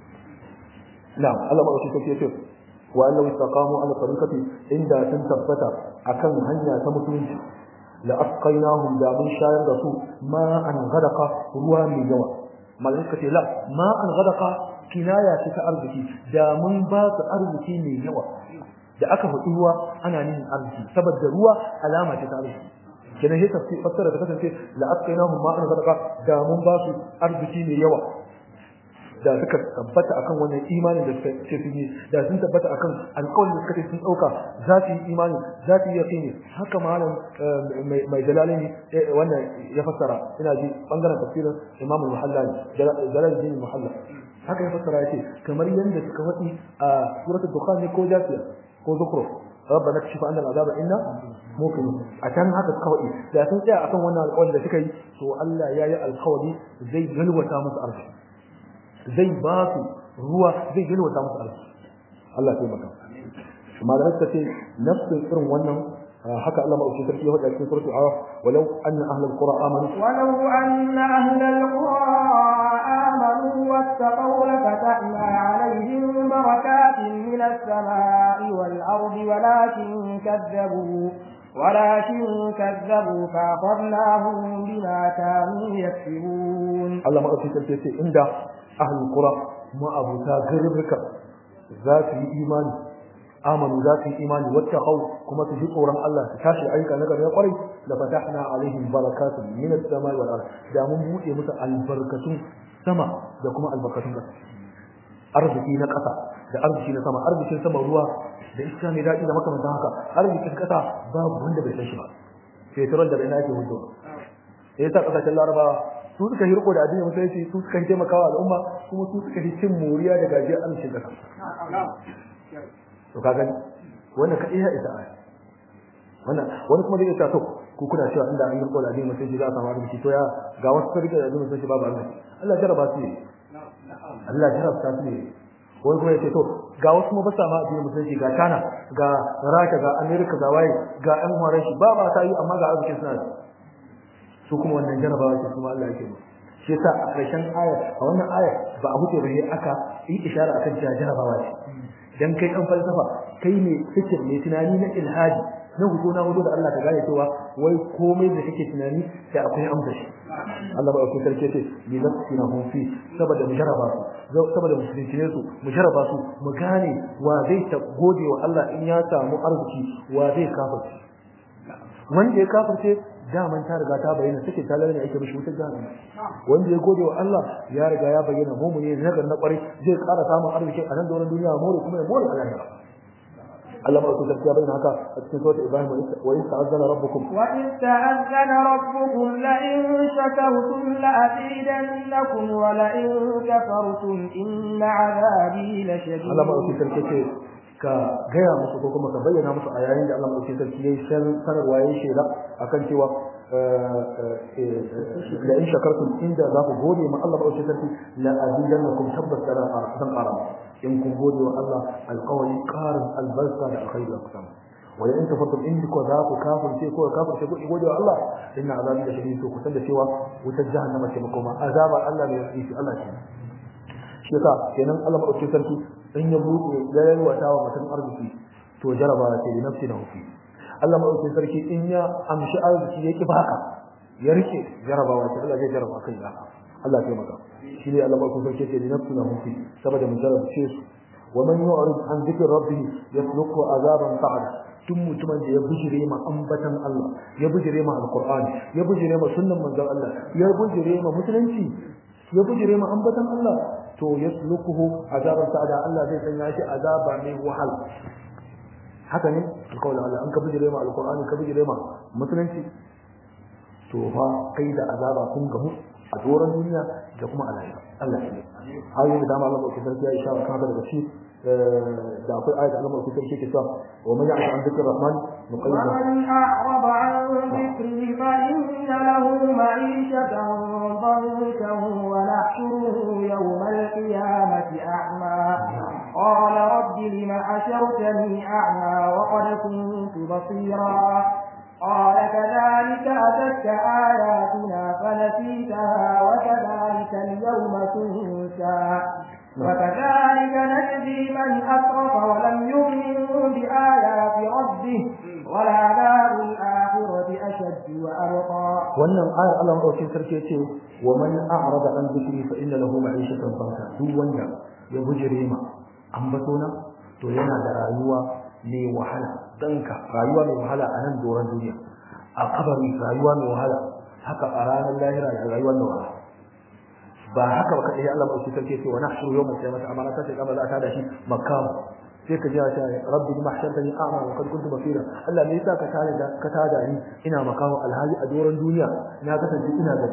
na'am Allah ma shi take ce wa annahu istaqamu ala tariqati inda sun tabbata akan hanya ta musulunci لأسقيناهم دا من شاير رسول ما أن غدق روى من جوى ملائكة لا ما أن غدق كناية تأرضكي دا من باس أرضكي من جوى da aka faɗi ruwa ana nihin arziki saboda ruwa alama ce ta arziki kenan sai tafsir fassara ta kasance la asqainahum ma an sadaqa da mun ba su arziki mai yawa da suka tabbata akan wannan imanin da suka ce su yi da sun tabbata akan alƙawarin da suka ce sun ɗauka za su yi imani za su yi yaƙini haka malam mai jalalini wannan ya fassara ina ji bangaren tafsirin imam al-muhalla jalaluddin muhalla haka ya fassara ya ce kamar yadda suka faɗi a suratul dukhan ne ko jafiya ko zukhruf ربنا اكشف عنا العذاب انا موقنون عشان haka suka faɗi da sun tsaya akan wannan alƙawarin da suka yi to Allah ya yi alƙawari zai galwata musu arziki zai ba su ruwa zai yalwata musu arziki Allah ya taimaka malamai suka ce nafsin irin wannan haka Allah madaukakin sarki ya faɗa cikin suratul araf walau anna ahlul qura amanu walau anna ahlul qura amanu wattaqaw lafatahna alaihim barakatin minas samai wal ardi walakin kadzabu ولكن كذبوا فأخذناهم بما كانوا يكسبون الله ما أتيت الكيسي عند أهل القرى ما أبوتا غربك ذات إيمان آمنوا ذات إيمان واتقوا كما تجيب أوران الله تكاشي أيك نقر يقري لفتحنا عليهم بركات من السماء والأرض دامون موئي متى البركة سما دكما البركة arziki na ƙasa da arziki na sama arzikin sama ruwa da iska mai daɗi da makamantan haka arzikin ƙasa babu wanda bai san shi ba fetrol da ina yake hudu ya sa ƙasashen larabawa su suka yi riko da addinin musulunci su suka yi taimakawa al'umma kuma su suka yi cin moriya da gajiyar arzikin ƙasa to ka gani wannan kaɗai ya isa aya wannan wani kuma zai iya to ku kuna cewa inda an yi riko da addinin musulunci za a samu arziki to ya ga wasu sun rike da addinin musulunci babu arziki Allah jarraba su ne Allah jarabta su ne wani kuma ya ce to ga wasu ma basa ma addinin musulunci ga China ga Rasha ga America ga waye ga ƴan horon shi ba ba ta yi amma ga arzikin suna su kuma wannan jarabawa ce kuma Allah yake mu shi yasa a ƙarshen aya a wannan aya ba a huce ba sai aka yi ishara akan cewa jarabawa ce dan kai dan falsafa kai ne fikir ne tunani na ilhadi na hudu na hudu da Allah ka gane cewa wai komai da kake tunani sai akwai amsa shi Allah ba ku sarki ce li nafsina hum fi saboda mu jaraba su saboda mu shirye su mu jaraba su mu gane wa zai ta gode wa Allah in ya samu arziki wa zai kafirce wanda ya kafirce daman ta riga ta bayyana take ta lalane ake mishi wutar jahannama wanda ya gode wa Allah ya riga ya bayyana mumuni ne nagar na kwarai zai ƙara samun arziki a nan da wannan duniya more kuma ya more a lahira Allah ma kusa ya bayyana haka a cikin sura Ibrahim wa in ta'azzana rabbukum wa in ta'azzana rabbukum la in shakartum la azidannakum wa la in kafartum inna 'adabi lashadid Allah ma kusa ce ka gaya musu ko kuma ka bayyana musu a yayin da Allah madaukakin sarki yayi sanarwa yayi shaida akan cewa la in shakartum inda za ku gode ma Allah madaukakin sarki la azidannakum tabbas da zan ƙara in kun gode wa Allah alƙawari ƙarin albarka da alkhairi da kusa wa in tafattum in ko za ku kafirce ko kafirce ku gode wa Allah inna azabi da shadid to kusan da cewa wutar jahannama ce makoma azabar Allah ne ya yi Allah ce shi yasa kenan Allah madaukakin sarki in ya buɗe ya yalwata wa mutum arziki to jaraba ce da nafsi na hufi Allah madaukakin sarki in ya amshi arziki ya ki baka ya rike jarabawa ce Allah zai jaraba kai da Allah ya maka shi ne Allah madaukakin sarki ce da nafsi na hufi saboda mun jarabce su wa man yu'rid an dhikri rabbih yasluku azaban sa'ada tun mutumin da ya bijire ma ambatan Allah ya bijire ma alqur'ani ya bijire ma sunnan manzon Allah ya bijire ma musulunci ya bijire ma ambatan Allah to yaslukuhu azaban sa'ada Allah zai sanya shi azaba mai wahal haka ne alƙawarin Allah an ka bijire ma alqur'ani ka bijire ma musulunci to fa kai da azaba kun gamu a doron duniya da kuma a lahira Allah ya ayoyi da dama Allah ba ku sarki ya isha kan daga shi da akwai ayat Allah ba ku sarki ke cewa wa man ya'shu an dhikri rahman nuqayyid ومن أعرض عن ذكري فإن له معيشة ضنكا ونحشره يوم القيامة أعمى قال رب لم حشرتني أعمى وقد كنت بصيرا قال كذلك أتتك آياتنا فنسيتها وكذلك اليوم تنسى وكذلك نجزي من أسرف ولم يؤمن بآيات ربه ولعذاب الآخرة أشد وأبقى wannan ayar Allah madaukakin sarki yace wa man a'rada an dhikri fa inna lahu ma'ishatan dhanka duk wanda ya bujire ma ambatona to yana da rayuwa mai wahala danka rayuwa mai wahala a nan doron duniya a kabari rayuwa mai wahala haka a ranar lahira da rayuwa mai wahala ba haka ba kadai Allah madaukakin sarki yace wa nahshuru yawmal qiyamati amana ta ce kama za ta da shi makam sai ka ji ta rabbi ma hashartani a'ma wa qad kuntu basira Allah me yasa ka tada da ka tada ni ina makawo alhali a doron duniya na kasance ina da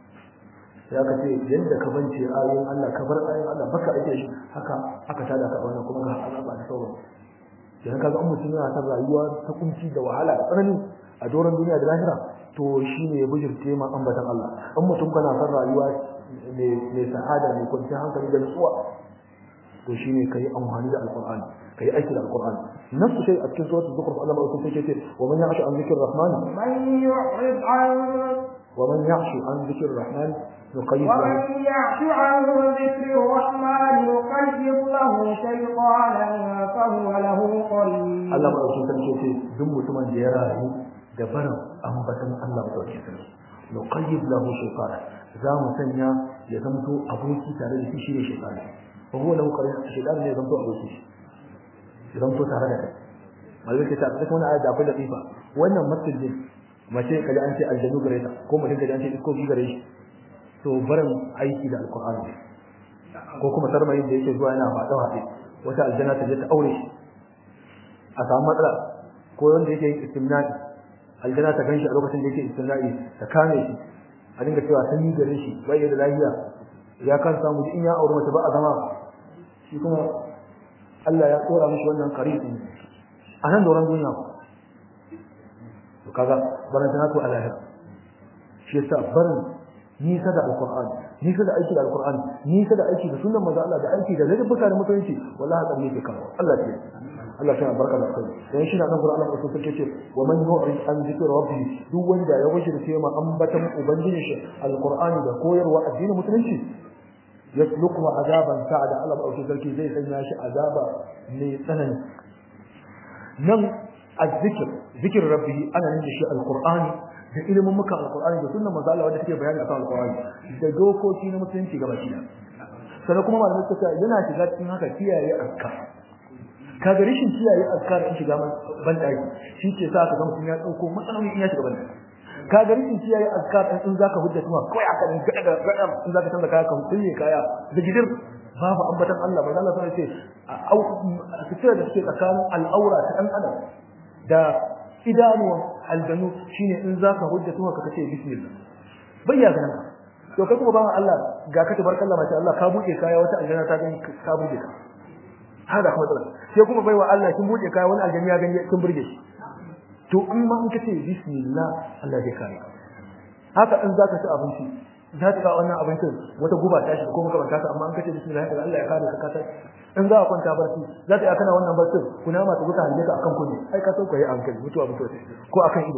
ya ka ce yadda ka bance ayoyin Allah ka bar ayoyin Allah baka ake shi haka aka tada ka wannan kuma ga azaba da sauran idan ka ga an mutum yana ta rayuwa ta kunci da wahala da tsanani a doron duniya da lahira to shine ya bujirce ma ambatan Allah an mutum kana san rayuwa mai sa'ada mai kwanciyar hankali da nutsuwa to shine kai amfani da alqur'ani kai aiki da alqur'ani nafsu shay a cikin suratul zukhruf Allah mai kusa ce wa man ya'shu an dhikri rahman من يعرض عن wa man ya'shu an dhikri rahman nuqayyid lahu ومن يعش عن ذكر الرحمن يقيض له شيطانا فهو له قريب Allah mai kusa ce duk mutumin da ya rayu da barin ambatan Allah mai kusa sarki nuqayyid lahu shaytana za mu sanya ya zamto aboki tare da shi shi ne shaytani wa huwa lahu qarin shaytan ne ya zamto aboki shi ya zamto tare da kai malaka ta ta wannan ayat da akwai latifa wannan masjid mace kaji an ce aljanu gare ta ko mutum kaji an ce isko gare shi to barin aiki da alqur'ani ko kuma sarmayin da yake zuwa yana fada fade wata aljanna ta je ta aure shi a samu matsala ko wanda yake yin istimna'i aljanna ta ganshi a lokacin da yake istimna'i ta kame shi a dinga cewa sanyi gare shi bai da lafiya ya kan samu in ya aure mace ba a zama shi kuma Allah ya tsora mishi wannan qaribin a nan doron duniya to kaga barin tana to Allah shi yasa barin nisa da alqur'ani nisa da aiki da alqur'ani nisa da aiki da sunnan manzo Allah da aiki da ladabbuka da mutunci wallahi haka ne ke kawo Allah ya Allah ya barka da kai dan shi na nan Qur'ani ko sai ce wa man yu'rid an zikri rabbi duk wanda ya wajirce ma ambatan ubangiji shi alqur'ani da koyarwa addinin musulunci yasluku azaban sa'ada Allah ba sarki zai sanya shi azaba mai tsanani nan azzikr zikr rabbi ana nan da shi alqur'ani da ilimin muka alqur'ani da sunnan manzo Allah wanda take bayani akan alqur'ani da dokoki na musulunci gaba ɗaya sannan kuma malamai suka yana shiga cikin haka kiyaye azkar kaga rashin kiyaye azkar in shiga ban daki shi ke sa ka ga mutum ya dauko matsaloli in ya shiga ban daki kaga rashin kiyaye azkar in zaka hujja kuma kai aka din gada gada in zaka canza kaya kan kulle kaya da gidir babu ambatan Allah ba Allah sai ce au fitar da suke tsakanin al'aura ta dan adam da idanuwan aljanu shine in zaka hujja kuma ka kace bismillah bayya ganin to kai kuma ba Allah ga ka tabarkalla masha Allah ka buɗe kaya wata aljanna ta gani ka buɗe ka har da kuma matsala sai kuma baiwa Allah kin bude kaya wani aljani ya gani kin burge shi to in ma in kace bismillah Allah zai kare ka haka in zaka ci abinci za ka wannan abincin wata guba ta shi ko maka banta ta amma in kace bismillah Allah ya kare ka ka in za ka kwanta barci za ka kana wannan barcin kuna ma ta guta hanje ka akan kunne ai ka sauka yi hankali mutuwa mutuwa ko akan ido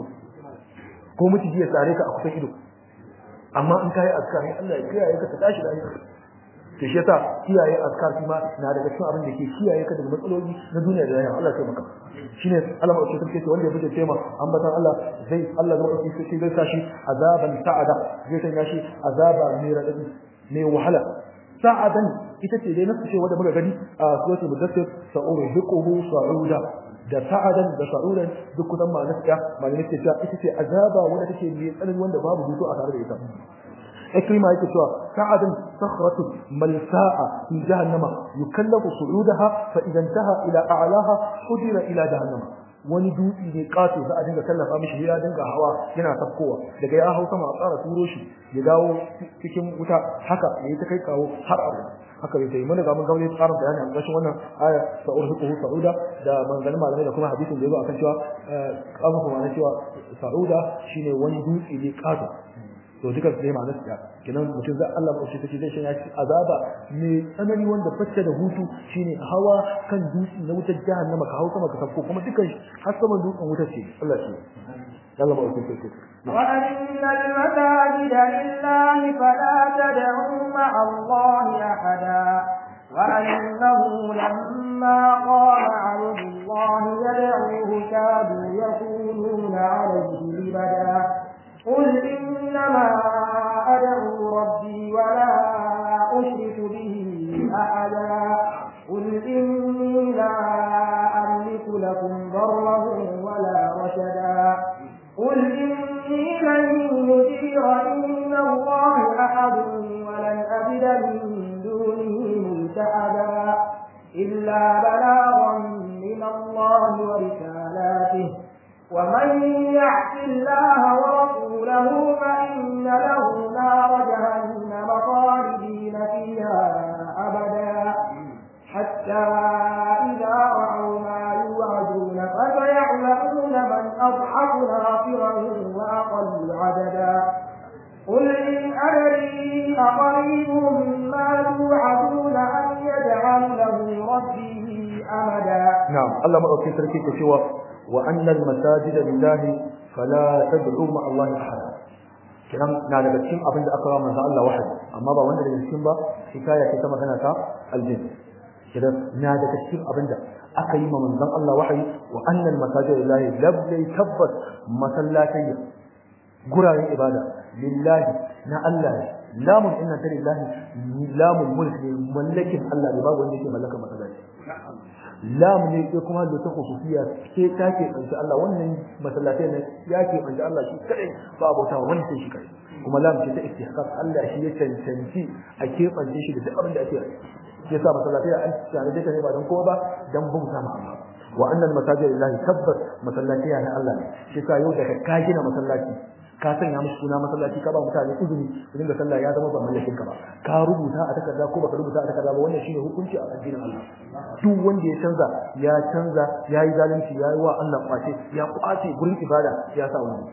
ko miciji ya tsare ka a kusan ido amma in kai azkar ne Allah ya kiyaye ka ta tashi da ayyuka to shi yasa kiyaye azkar kuma na daga cikin abin da ke kiyaye ka daga matsaloli na duniya da lahira Allah ya taimaka shine Allah ma ce take wanda ya bude tema ambatan Allah zai Allah zai dauki shi zai sashi azaban sa'ada zai sanya shi azaba mai radadi mai wahala sa'adan ita ce dai nasu ce wanda muka gani a suratul mudaththir sa'urhiquhu sa'uda da sa'adan da sa'udan duk kusan ma nasiya ma ne ce ita ce azaba wanda take mai tsanani wanda babu hutu a tare da ita ikrima yake cewa sa'adan sakhratu malsa'a fi jahannama yukallafu su'udaha fa idan taha ila a'laha hudira ila jahannama wani dutse ne kato za a dinga tallafa mishi ya dinga hawa yana tafkowa daga ya hau sama a tsara turo shi ya dawo cikin wuta haka ya ta kai kawo har abu haka bai mun ga mun ga wani tsarin bayani a ƙarshen wannan aya ta urhiquhu sa'uda da manzalin malamai da kuma hadisin da yazo akan cewa kamun kuma na cewa sa'uda shine wani dutse ne kato to duka sai ma nasiya kenan mutum za Allah ba shi take zai shi azaba mai tsanani wanda bacce da hutu shine hawa kan dutse na wutar jahannama ka hau sama ka sabko kuma dukan har saman dutsen wutar ce Allah shi Allah ba shi take وأن المساجد لله فلا تدعوا مع الله أحدا وأنه لما قام عبد الله يدعوه كادوا يكونون عليه لبدا قل إنما أدعو ربي ولا أشرك به أحدا قل إني لا أملك لكم ضرا ولا رشدا قل إني لن يجيرني من الله أحد ولن أجد من دونه ملتحدا إلا بلاغا من الله ورسالاته ومن يعص الله ورسوله فإن له نار جهنم خالدين فيها أبدا حتى إذا رأوا ما يوعدون فسيعلمون من أضعف ناصرا وأقل عددا قل إن أدري أقريب ما توعدون أم يجعل له ربي أمدا نعم الله مأوكي تركي كشوى وأن المساجد لله فلا تدعوا مع الله أحدا kiran na daga cikin abin da aka manzo Allah wahayi amma ba wanda daga cikin ba hikaya ce ta magana ta aljin kiran na daga cikin abin da aka yi ma manzon Allah wahayi wa annal masajid lillahi lablai tabbas masallatai guraren ibada lillahi na Allah lamun inna ta lillahi lamun mulk ne mallakin Allah ne babu wanda yake mallaka masallaci lam ne ke kuma da ta khususiya ke ta ke kanci Allah wannan masallatai ne ya ke kanci Allah shi kadai ba abota wani sai shi kadai kuma lam ce ta istihqaq Allah shi ya cancanci a ke kanci shi da duk abin da ake yi yasa masallatai an tsare da ne ba don kowa ba dan bauta ma Allah wa annal masajid lillahi tabbas masallatai na Allah ne shi yasa yau da ka gina masallaci ka sanya musu suna masallaci ka ba mutane izini su dinga sallah ya zama ba mallakin ka ba ka rubuta a takarda ko baka rubuta a takarda ba wannan shine hukunci a addinin Allah duk wanda ya canza ya canza ya yi zalunci ya yi wa Allah kwace ya kwace gurin ibada ya sa wani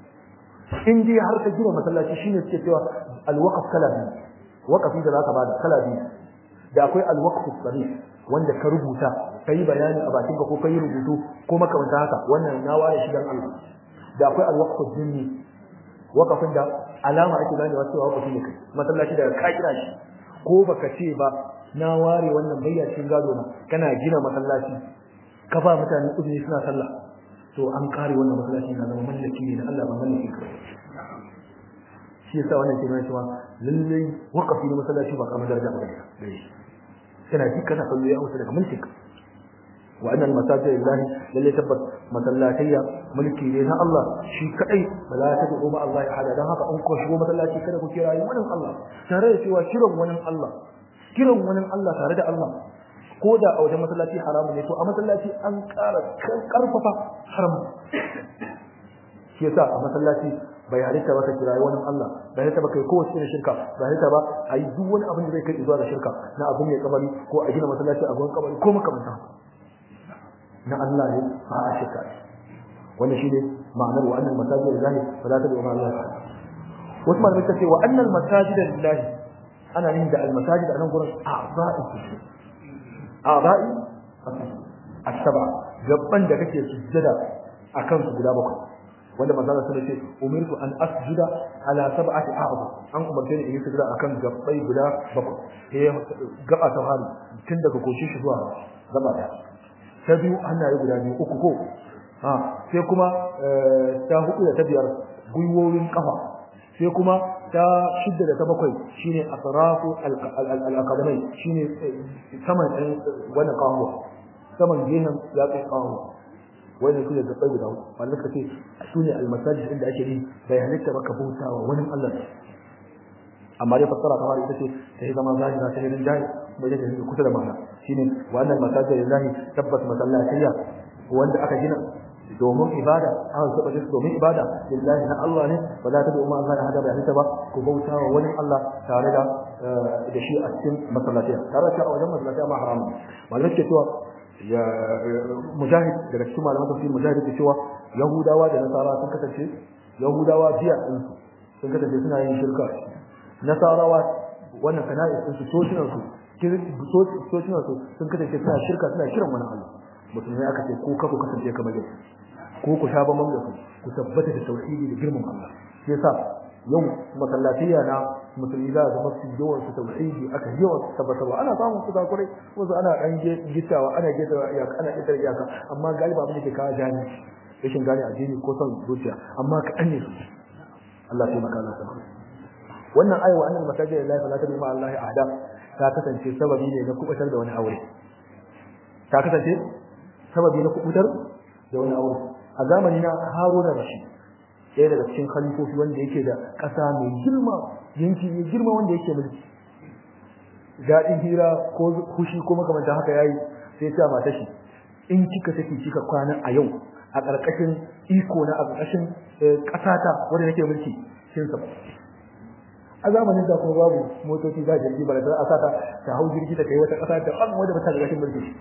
in dai har ka gina masallaci shine suke cewa alwaqf kala biyu waqafi da zaka bada kala biyu da akwai alwaqf sarih wanda ka rubuta kai bayani a bakin ka ko kai rubutu ko makamanta haka wannan na ware shi dan Allah da akwai alwaqf jinni wakafin da alama ake gane wasu wakafi ne kai masallaci daga ka kira shi ko baka ce ba na ware wannan bayyacin gado na kana gina masallaci ka ba mutane uzuri suna sallah to an kare wannan masallaci na zama mallaki ne da Allah ba mallaki ka shi yasa wannan ke nuna cewa lallai wakafi na masallaci ba kamar daraja ba da shi kana ji kana kallo ya wuce daga mulkin ka wa annal masajid lillahi lalle tabbas masallatayya mulki ne na Allah shi kadai ba za ta dubo ma Allah ya hada dan haka an ko shigo masallaci kada ku kira wani Allah tare da cewa kiran wani Allah kiran wani Allah tare da Allah ko da a wajen masallaci haramu ne to a masallaci an ƙara karfafa haram shi yasa a masallaci bai halitta ba ka kirayi wani Allah bai halitta ba kai kowace irin shirka bai halitta ba a yi duk wani abin da zai kai zuwa ga shirka na abin mai kabari ko a gina masallaci a gurin kabari ko makamanta na Allah ne ba a shirka wannan shine ma'anar wa annal masajid lillahi fala tad'u ma Allah wasu malamai suka ce wa annal masajid lillahi ana yin da al masajid a nan gurin a'za'i a'za'i as-sab'a gabban da kake sujjada akan su guda bakwai wanda manzo Allah ce umirtu an asjuda ala sab'ati a'dha an umarce ni in yi sujjada akan gabbai guda bakwai eh gaba ta hali tun daga koshi shi zuwa gaba daya ta biyu hannaye guda biyu uku ko ha sai kuma ta hudu da ta biyar gwiwoyin kafa sai kuma ta shidda da ta bakwai shine asrafu al-aqdamai shine saman wannan kawo saman gehen ya kai kawo wani su da gabai guda wanda kace su ne almasajid inda ake yi bai halitta maka bautawa wani Allah amma dai fassara kamar ita ce ta yi zama zahira ta hirin jahi mai da take kusa da mana shine wannan masajid lillahi tabbas masallatiyya wanda aka gina domin ibada an saba shi domin ibada lillahi na Allah ne ba za ta bi umma Allah hada bai halitta ba ku bautawa wani Allah tare da da shi a cikin masallatiya tare da a wajen masallatiya ma haramun malamai ke cewa ya mujahid daga cikin malaman tafsir mujahid ke cewa yahudawa da nasara sun kasance yahudawa biya din su sun kasance suna yin shirka nasarawa wannan kana'is din su socinan su socinan su sun kasance suna shirka suna kiran wani Allah musulmai aka ce ko ka ku kasance kamar yau ko ku sha bamban da ku ku tabbata da tauhidi da girman Allah shi yasa yau masallatiya na musulmi za ga masu yawan su tauhidi aka yawan su tabbatarwa ana samun su zakurai wasu ana dan gittawa ana gittawa iyaka ana gittawa iyaka amma galiba abin da ke kawo jani rashin gane addini ko son zuciya amma ka ne su Allah sai maka Allah sama wannan ayi wa annal masajid lillahi fala tad'u ma Allah ahada ta kasance sababi ne na kubutar da wani aure ta kasance sababi na kubutar da wani aure a zamani na Haruna Rashid ɗaya daga cikin khalifofi wanda yake da ƙasa mai girma yanki mai girma wanda yake mulki daɗin hira ko kushi ko makamantan haka yayi sai ta mata shi in kika take kika kwana a yau a ƙarƙashin iko na a ƙarƙashin ƙasata wanda nake mulki kin sa a zamanin da kuma babu motoci za jirgi ba da a sata ta hau jirgi ta kai wata ƙasa da an wanda ba ta ƙarƙashin mulki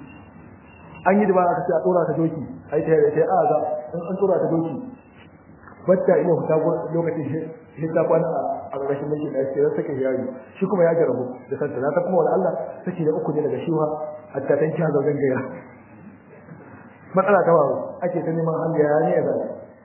an yi da ba aka ce a tsora ta doki ai ta yi a za in an tsora ta doki bacca ina fita lokacin shi ta kwana a ƙarƙashin mulki da ya sake yayi shi kuma ya jarabu da santa na ta kuma wani Allah sake da uku ne daga shiwa hatta tan kiya zaugan gaya matsala ta wawo ake ta neman hanga ya ne da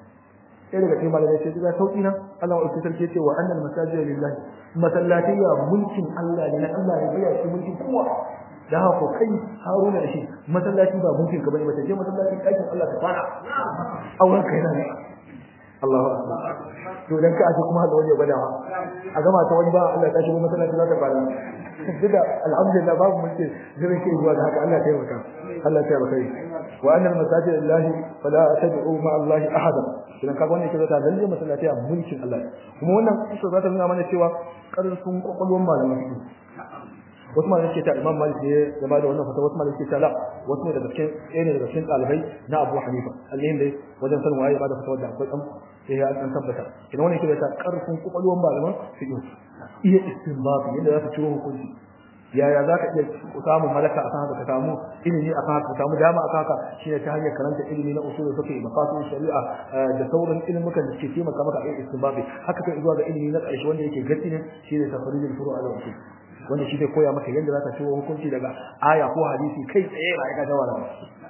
sai daga cikin malamai sai ga sauki na Allah wa sarki ce wa annal masajid lillahi masallatiya mulkin Allah ne na Allah ne ya shi mulkin kowa da haka kai haruna da shi masallaci ba mulkin ka bane ba je masallacin ɗakin Allah ta fara auren kai na ne Allahu akbar to dan ka aje kuma da wani ya gwada a gama ta wani ba Allah ta shigo masallaci za ta fara duka alhamdulillah babu mulki jirin kai zuwa da haka Allah ya taimaka Allah ya taimaka wa annal masajid lillahi fala tad'u ma Allah ahada idan ka wannan ke zata lalle masallaci a mulkin Allah kuma wannan kusa za ta nuna mana cewa karfin kokolwan malaman wasu malamai suke ta Imam Malik ne ya bada wannan fata wasu malamai suke ta la wasu ne daga cikin ɗaya ne daga cikin ɗalibai na Abu Hanifa allahin dai wajen sanin waye ya bada fata wadda akwai ɗan sai ya an tabbata idan wannan ke ta karfin kokolwan malaman fiqh iya istinbat yadda za su ciro hukunci yaya za ka iya samun malaka akan haka ka samu ilimi akan haka ka samu dama akan haka shine ta hanyar karanta ilimi na usul fiqh mafasid shari'a da sauran ilimukan da suke taimaka maka a istinbat haka kai zuwa ga ilimi na ƙarshe wanda yake gaci ne shine tafrijul furu' ala usul wanda shi zai koya maka yadda za ka ciwo hukunci daga aya ko hadisi kai tsaye ba ya ga jawara ba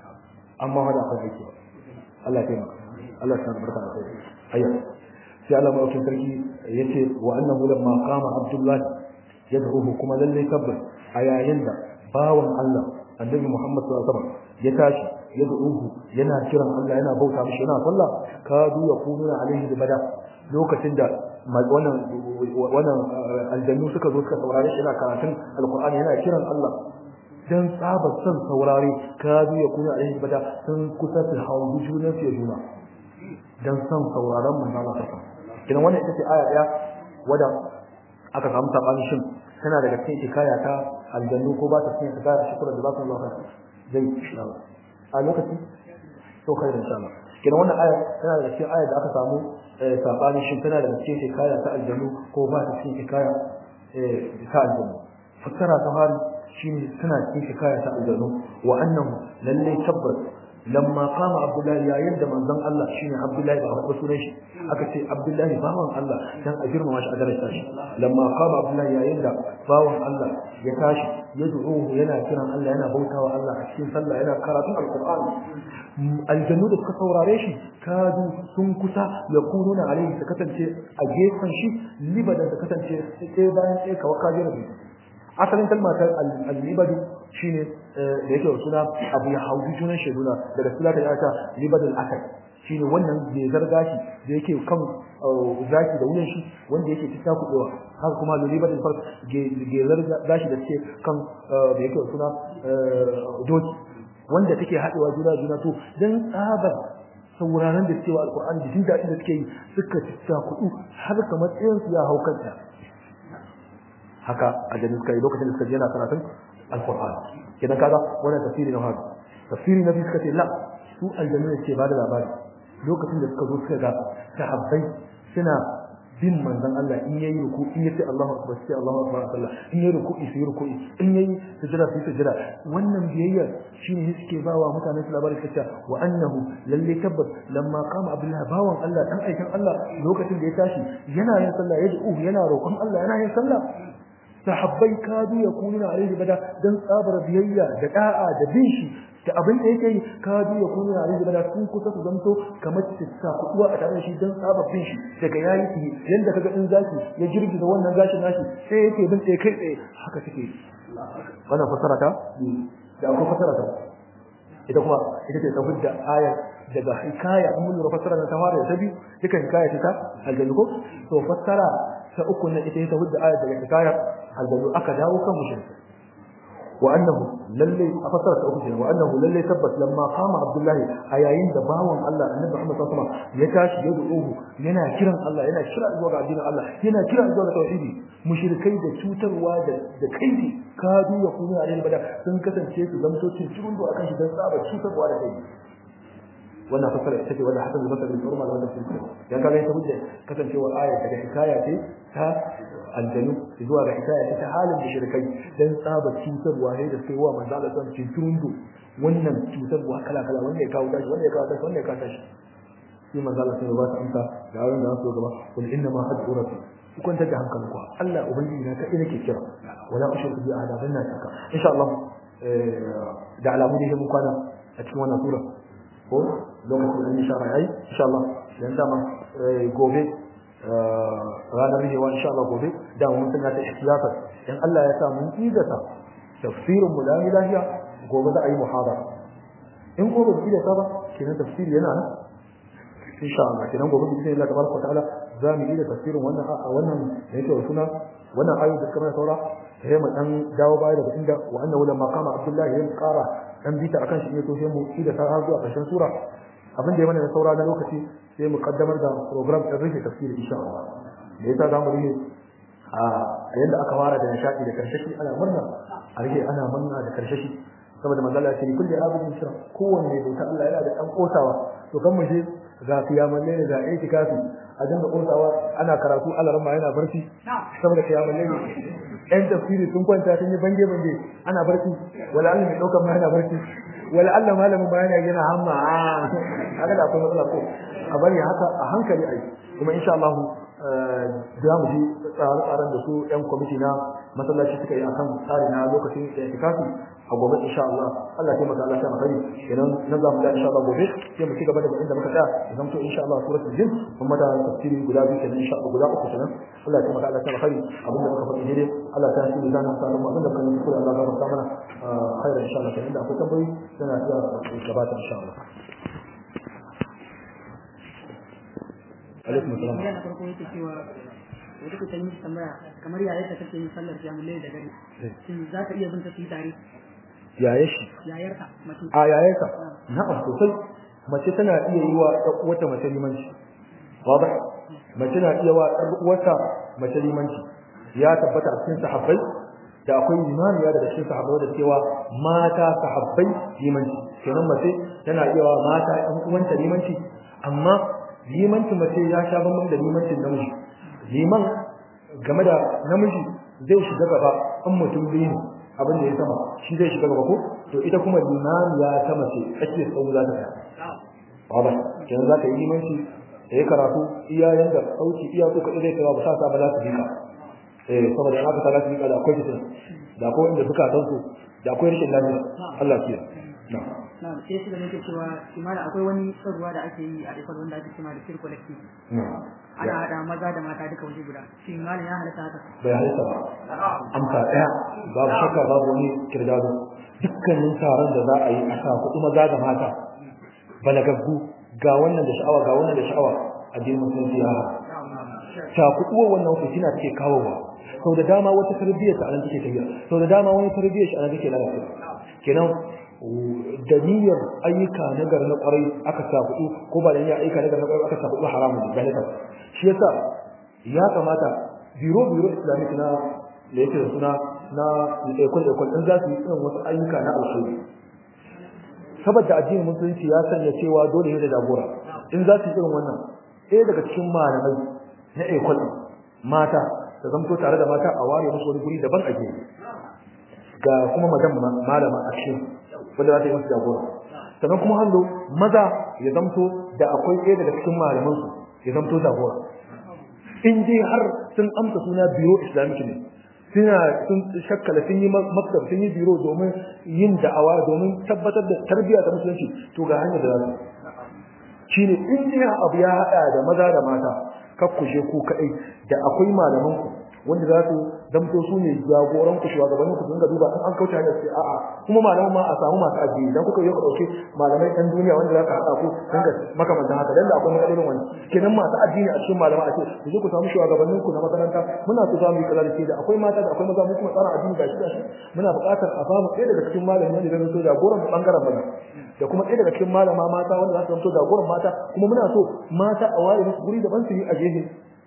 amma hada akwai aiki Allah ya taimaka Allah ya barka da kai ayya sai Allah mai sarki yace wa annahu lamma qama abdullah yad'uhu kuma lalle tabbas a yayin da bawan Allah annabi Muhammad sallallahu alaihi wasallam ya tashi yad'uhu yana kiran Allah yana bauta mishi yana sallah kadu yakununa alaihi bada lokacin da wannan wannan aljannu suka zo suka saurare shi yana karatun alqur'ani yana kiran Allah dan tsaba son saurare kadu yakuna alaihi bada sun kusa su hawo junan su juna dan son sauraron manzo Allah sallallahu alaihi wasallam wannan ita ce aya daya wanda aka samu sabani shin tana daga cikin hikaya ta aljannu ko ba ta cikin hikaya shukran da ba ku Allah zai insha Allah a lokaci to kai insha Allah kenan wannan aya tana da cikin aya da aka samu sabani shin tana da cikin hikaya ta aljanu ko ba ta cikin hikaya ta aljanu fassara ta fari shine tana cikin hikaya ta aljanu wa annahu lalle tabbas lamma qama abdullahi yayin da manzon Allah shine abdullahi ba ko sunan shi aka ce abdullahi bawan Allah dan a girmama shi a daraja shi lamma qama abdullahi yayin da bawan Allah ya tashi yad'uhu yana kiran Allah yana bautawa Allah a cikin sallah yana karatun alqur'ani aljannu da suka saurare shi kadu sun kusa ya kununa alaihi ta kasance a gefen shi libadan ta kasance sai bayan sai kawai kajira asalin kalma ta al-libadu shine da yake da suna abu ya hauji junan sheduna daga sula ta yata libadul asad shine wannan gezar gashi da yake kan zaki da wuyan shi wanda yake cikin kudewa haka kuma da libadul farq gezar gashi da take kan da yake da suna doki wanda take hadewa juna juna to dan tsabar sauraron da cewa alqur'ani da jin dadin da suke yi suka cikin kudu har kamar tsayin su ya haukanta haka a jami'in kai lokacin da suka je na karatun alqur'ani kidan kaga wannan tafsiri na haka tafsiri na biyu suka ce la su aljanna ce ba da labari lokacin da suka zo suka ga sahabbai suna bin manzon Allah in yayi ruku in yace Allahu akbar sai Allahu akbar sallah in yayi ruku sai ruku in yayi sujada sai sujada wannan biyayya shine suke bawa mutane su labari kace wa annahu lalle tabbas lamma qama abdullah bawan Allah dan aikin Allah lokacin da ya tashi yana yin sallah yad'u yana roƙon Allah yana yin sallah sahabbai kadu ya kununa alaihi bada dan tsabar biyayya da da'a da bin shi da abin da yake kadu ya kununa alaihi bada sun kusa su zanto kamar citta kuwa a tare da shi dan tsabar bin shi daga yayi ki yanda kaga in zaki ya girgiza wannan gashin nashi sai yake bin tsaye kai tsaye haka take wannan fasara ta da akwai fasara ta ita kuma ita ce ta hujja ayar daga hikaya an mun fasara ta fara da ta biyu duka hikaya ta aljannu ko to fasara ta uku na ita ta hujja ayar daga hikaya aljannu aka dawo kan mushrik wa annahu lalle a fasara ta uku kenan wa annahu lalle tabbas lamma qama abdullahi a yayin da bawan Allah annabi Muhammad sallallahu alaihi wasallam ya tashi ya du'uhu yana kiran Allah yana kira zuwa ga addinin Allah yana kira zuwa ga tauhidi mushrikai da cutarwa da da kaidi kadu ya kuma alil bada sun kasance su zamto cikin do akan shi dan tsaba cutarwa da kai wannan fasara ita ce wanda hasan al-basri bin urma da wannan sun ya kaga ita hujja kasancewar aya daga hikaya ce ta aljanu zuwa ga hikaya ta halin da shirkai dan tsaba cutarwa ne da sai wa manzo Allah san cikin do wannan cutarwa kala kala wanda ya kawo tashi wanda ya kawo tashi wanda ya kawo tashi sai manzo Allah sai ya ba ta amsa da yaron da su gaba kun inna ma hadu rabbi ku kwanta da hankalin ku Allah ubangiji na kai nake kira wala ushriku bi ahada banna taka insha Allah da alamu da mun kwana a cikin wannan sura ko lokacin da insha Allah yayi insha Allah dan dama gobe ranar rihewa insha Allah gobe da mun tana ta ihtiyata dan Allah ya sa mun idata tafsirin mu lami lafiya gobe za a yi muhadara in gobe bi da ba kenan tafsiri yana nan insha Allah kenan gobe bi Allah tabaraka ta'ala za mu yi da tafsirin wannan wannan da yake suna wannan ayoyi da kamar saura sai mu dan dawo baya daga inda wa annahu lamma qama abdullahi ya qara dan bita akan shi ne to sai mu yi da har zuwa ƙarshen sura abin da ya mana da saura na lokaci sai mu kaddamar da program din rufe tafsiri insha Allah da yasa zamu rufe a yanda aka fara da nishadi da karshe ana murna a rike ana murna da karshe shi saboda manzo Allah ya ce kulli abudin shira kowanne mai bauta Allah yana da dan kotawa to kan mu je ga kiyaman ne ga itikafi a dinga kotawa ana karatu Allah ramma yana barci saboda kiyaman ne ɗan tafsiri sun kwanta sun yi bange bange ana barci wala Allah mai daukar ma yana barci wala Allah malamin ba yana yana hamma haka da akwai matsala ko a bari haka a hankali ai kuma insha Allah za mu ji tsare-tsaren da su yan kwamiti na masallaci suka yi akan tsari na lokacin da itikafi a gobe insha Allah Allah ya taimaka Allah ya maka idan nan za mu ga insha Allah gobe sai mu ci gaba da inda muka tsaya idan to insha Allah suratul jin kuma da tafsiri guda biyu kenan insha Allah guda uku kenan Allah ya taimaka Allah ya maka abin da muka faɗi daidai Allah ta yi zan sa mu abin da kan yi kula Allah ya barka mana khairan insha Allah kenan da akwai tambayoyi sana iya gabata insha Allah alaikum assalam yana farko yake cewa wata kuka yi tambaya kamar yaya ta kake yin sallar jami'ai da gari shin za ka iya bin ta su yi tare yaye shi yayarka mace a yayarka na'am sosai mace tana iya yi wa wata mace limanci wadah mace na iya wa wata mace limanci ya tabbata a cikin sahabbai da akwai limaniya daga cikin sahabbai da cewa mata sahabbai limanci kenan mace tana iya wa mata ɗan uwanta limanci amma limancin mace ya sha bambam da limancin namiji liman game da namiji zai shiga gaba in mutum biyu ne abin da ya sama shi zai shiga gaba ko to ita kuma limamiya ta mace ake tsawo za ta tsaya ba kenan za ka yi limanci da ya karatu iyayen da sauki iya so kaɗai zai kawo ba sa sa ba za su bika eh saboda haka ta za su bika da akwai fitin da akwai inda suka san su da akwai rikin lafiya Allah ya na na sai shi da nake cewa kimana akwai wani tsarwa da ake yi a ikon wanda ake cewa da fir collective ana hada maza da mata duka waje guda shi malam ya halatta haka bai halitta ba amsa ɗaya babu shakka babu wani kirdado dukkanin taron da za a yi a sa kuɗi maza da mata balagaggu ga wannan da sha'awa ga wannan da sha'awa addinin musulunci ya ta kuɗuwa wannan fitina take kawowa sau da dama wata tarbiyyar ta anan take tafiya sau da dama wani tarbiyyar shi anan take lalacewa kenan da niyyar ayyuka na gar na kwarai aka sa kuɗi ko ba da niyyar ayyuka na gar na kwarai aka sa kuɗi haramun da galita shi yasa ya kamata biro biro islamic na da yake da suna na ekol ekol din za su yi irin wasu ayyuka na alkhairi saboda addinin musulunci ya sanya cewa dole ne da jagora in za su yi irin wannan ɗaya daga cikin malamai na ekol mata da zamto tare da mata a ware musu wani guri daban a gefe ga kuma madan malama a cikin wanda za ta yi musu jagora sannan kuma hallo maza ya zamto da akwai ɗaya daga cikin malamansu ya zamto jagora in dai har sun amsa suna biro islamic ne suna sun shakkala sun yi maktab sun yi biro domin yin da'awa domin tabbatar da tarbiyya ta musulunci to ga hanyar da za su shine in dai abu ya hada da maza da mata kakkushe ku kadai da akwai malaman ku wanda za su damto su ne jagoran ku shugabannin ku dinga duba in an kauce hanyar sai a'a kuma malaman ma a samu masu addini dan kuka yi ku dauke malamai ɗan duniya wanda za ka haɗa ku dinga makamantan haka dan da akwai matsalolin wani kenan masu addini a cikin malama a ce ku je ku samu shugabannin ku na makaranta muna so za mu yi kaza da ke da akwai mata da akwai maza mu kuma tsara addini gashi gashi muna buƙatar a samu ɗaya daga cikin malami wanda zai so jagoran mu bangaren maza da kuma ɗaya daga cikin malama mata wanda za su zamto jagoran mata kuma muna so mata a ware musu guri daban su yi a gefe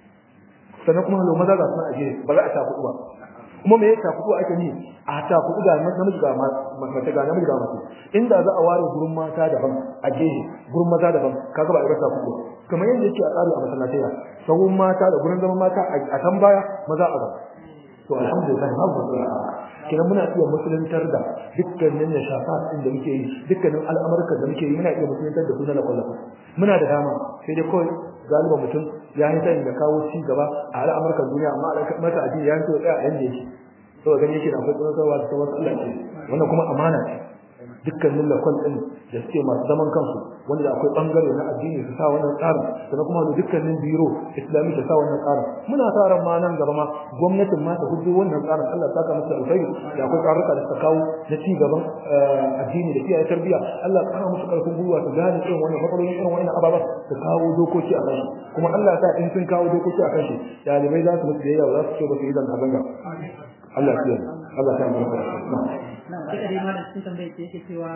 sannan kuma halo maza ga suna a gefe ba za a takudu ba kuma me ya takudu ake ni a takudu ga namiji ga mace ga namiji ga mace inda za a ware gurin mata daban a gefe gurin maza daban kaga ba a ga takudu kamar yadda yake a tsari a masallatai sahun mata da gurin zaman mata a can baya maza a gaba to alhamdulillah babu kina muna iya musuluntar da dukkanin nashafat din da muke yi dukkanin al'amarka da muke yi muna iya musuluntar da sunan kwallafa muna da dama sai dai kawai galiba mutum ya yi sani da kawo ci gaba a al'amarkan duniya amma al'amarka addini ya so tsaya a yanda yake to gani yake da akwai tsoron da sauran Allah ce wannan kuma amana ce dukkanin lakon din da suke masu zaman kansu wanda da akwai bangare na addini su sa wannan tsarin sannan kuma da dukkanin biro islami ta sa wannan tsarin muna sa ran ma nan gaba ma gwamnatin ma ta hujjo wannan tsarin Allah saka musu alkhairi da akwai tsaruka da suka kawo na ci gaban addini da kiyaye tarbiyya Allah kana musu karfin gwiwa su gane irin wannan matsalolin irin wannan ababa su kawo dokoki a kansu kuma Allah ya sa in sun kawo dokoki a kansu dalibai za su musu da yawa za su ce ba su yi zanga zanga Allah ya kiyaye Allah ya barka na duka dai ma da cikin tambayar ce yake cewa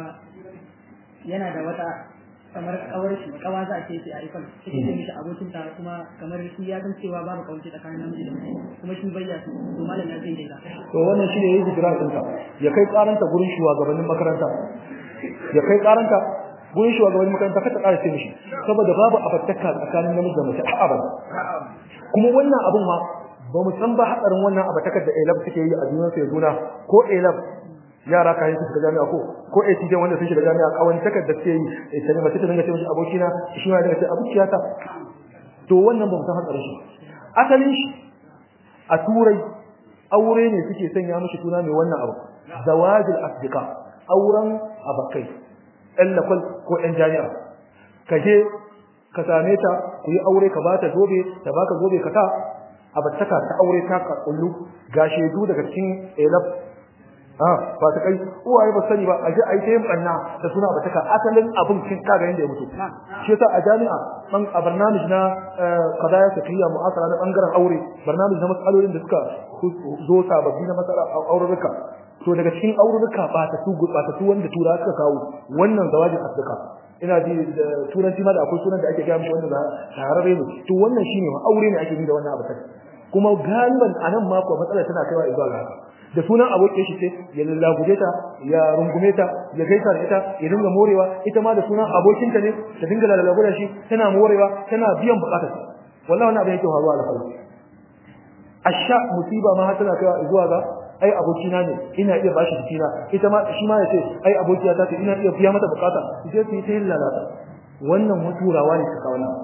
yana da wata kamar kawar shi kawa za a ce sai a ikon take ce mishi abokin ta kuma kamar shi ya san cewa babu kawance tsakanin namiji da mace kuma shi bayya su to malam ya zai daida to wannan shine yayi hijira ɗinka ya kai karanta gurin shugabannin makaranta ya kai karanta gurin shugabannin makaranta ka ta ƙara ce mishi saboda babu abattaka tsakanin namiji da mace a abada kuma wannan abun ma ba mu san ba hadarin wannan abatakar da elab suke yi a duniyar sai juna ko elab yara ka yi su shiga jami'a ko ko ATJ wanda sun shiga jami'a kawai takar da suke yi sai mace ta dinga ce mishi abokina shi ma dinga ce abokiya ta to wannan ba mu san hadarin shi asalin shi a turai aure ne suke sanya mishi suna mai wannan abu zawajul asdiqa auren abakai ɗan lakwal ko ɗan jami'a ka je ka same ta ku yi aure ka bata zobe ta baka zobe ka ta abattaka ta aure ta ka kullu ga shedu daga cikin elab ah ba ta kai uwaye ba sani ba aje ai tayin banna da suna abattaka asalin abun kin kaga yanda ya mutu shi yasa a jami'a ban a barnamij na qadaya fiqhiyya mu'asara na bangaren aure barnamij na matsalolin da suka zo sababbi na masala aururruka to daga cikin aururruka ba ta su ba ta su wanda tura suka kawo wannan zawajin asdaka ina ji da turanci ma da akwai sunan da ake gaya mishi wanda shahararre ne to wannan shine ma aure ne ake yi da wannan abu kuma galiban anan ma ko matsalar tana kaiwa zuwa ga haka da sunan abokin shi ce ya lallaguje ta ya rungume ta ya gaisa da ita ya dinga morewa ita ma da sunan abokinta ne ta dinga lallaguda shi tana morewa tana biyan bukatar wallahi wannan abin yake faruwa da farko asha musiba ma har tana kaiwa zuwa ga ai abokina ne ina iya bashi jikina ita ma shi ma yace ai abokiya ta ce ina iya biya mata bukata je su yi ta yin lalata wannan muturawa ne suka wannan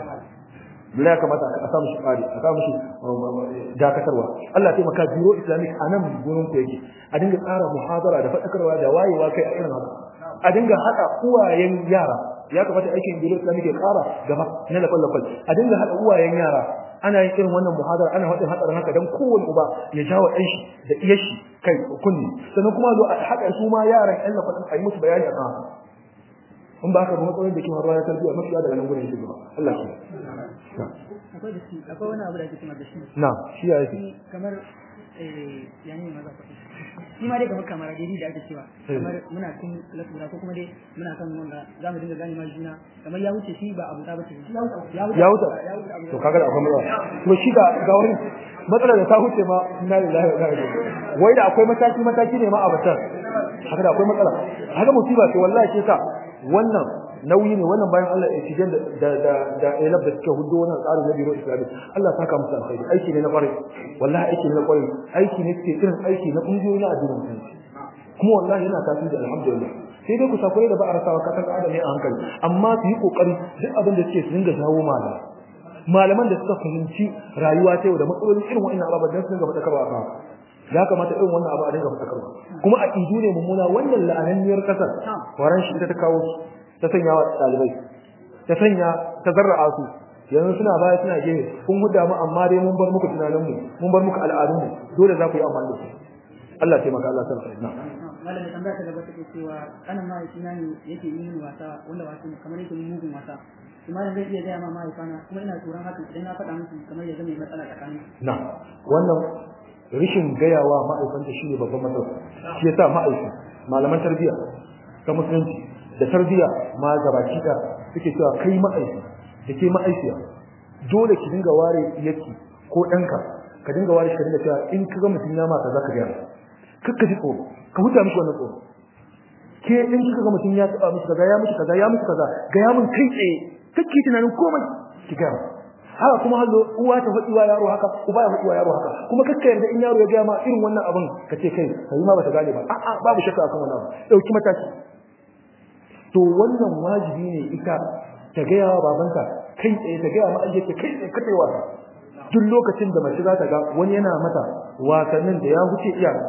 bila ya kamata a samu shi ƙari a samu shi dakatarwa Allah ya taimaka biro islamic a nan gurin ku yake a dinga tsara muhadara da faɗakarwa da wayewa kai a irin haka a dinga haɗa uwayen yara ya kamata aikin biro islamic ya ƙara gaba na lafal lafal a dinga haɗa uwayen yara ana yin irin wannan muhadara ana haɗin hatsarin haka don kowane uba ya jawo ɗan shi da iya shi kai kunni sannan kuma zo a haɗa su ma yaran ƴan lafal a yi musu bayani a kan haka in ba haka ba matsalolin da ke faruwa na tarbiyya mafiya daga nan gurin shi gaba Allah shi akwai da shi akwai wani abu da ake cewa da shi na shi ya yake shi kamar eh yani ma za ku shi ma dai kamar kamar dai da ake cewa kamar muna cikin lasura ko kuma dai muna kan wanda za mu dinga gane ma juna kamar ya wuce shi ba abu ta bace shi ya wuce ya wuce to kaga da akwai matsala to shi ga ga wani matsala da ta wuce ma inna lillahi wa inna ilaihi raji'un wai da akwai mataki mataki ne ma a batar haka da akwai matsala haka musiba ce wallahi ce ka wannan nauyi ne wannan bayan Allah ya cije da da da elab da suke hudu wannan tsarin na biro islami Allah saka musu alkhairi aiki ne na kwarai wallahi aiki ne na kwarai aiki ne suke irin aiki na kungiyoyi na addinin musulunci kuma wallahi yana tasiri alhamdulillah sai dai ku sakure da ba a rasawa kasan adam ne a hankali amma su yi kokari duk abin da suke su dinga jawo malamai malaman da suka fahimci rayuwa ta yau da matsalolin irin wa'annan ababen don su dinga faɗakarwa a kan ya kamata irin wannan abu a dinga faɗakarwa kuma a idu ne mummuna wannan la'ananniyar kasar waran shi ita ta kawo su ta sanya wa ɗalibai ta sanya ta zarra'a su yanzu suna baya suna gefe kun huda mu amma dai mun bar muku tunanin mu mun bar muku al'adun mu dole za ku yi amfani da su Allah ya taimaka Allah ya sarrafa na malamin tambaya ta gaba take cewa kanan mahaifina ne yake yi mini wasa wanda wasu kamar yake yi mugun wasa kuma zai iya gaya ma mahaifana kuma ina tsoron haka idan na faɗa musu kamar ya zama matsala tsakanin na wannan rishin gayawa ma'aikanta shine babban matsala shi yasa ma'aikata malaman tarbiyya ta musulunci da tarbiyya ma gabaki da suke cewa kai ma'aiki da ke ma'aikiya dole ki dinga ware yaki ko ɗanka ka dinga ware shi ka dinga cewa in ka ga mutum ya mata za ka gaya kakka ji tsoro ka huta mishi wannan tsoro ke in kika ga mutum ya taba mishi kaza ya mishi kaza ya mishi kaza ga ya mun kai tsaye kake tunanin komai ki gaya haka kuma hallo uwa ta faɗi wa yaro haka uba ya faɗi wa yaro haka kuma kakka yarda in yaro ya gaya ma irin wannan abin ka ce kai kai ma bata gane ba a'a babu shakka akan wannan abu dauki mataki to wannan wajibi ne ita ta gaya wa babanta kai tsaye ta gaya ma ayyuka kai tsaye kai wasa duk lokacin da mace za ta ga wani yana mata wasannin da ya wuce iyaka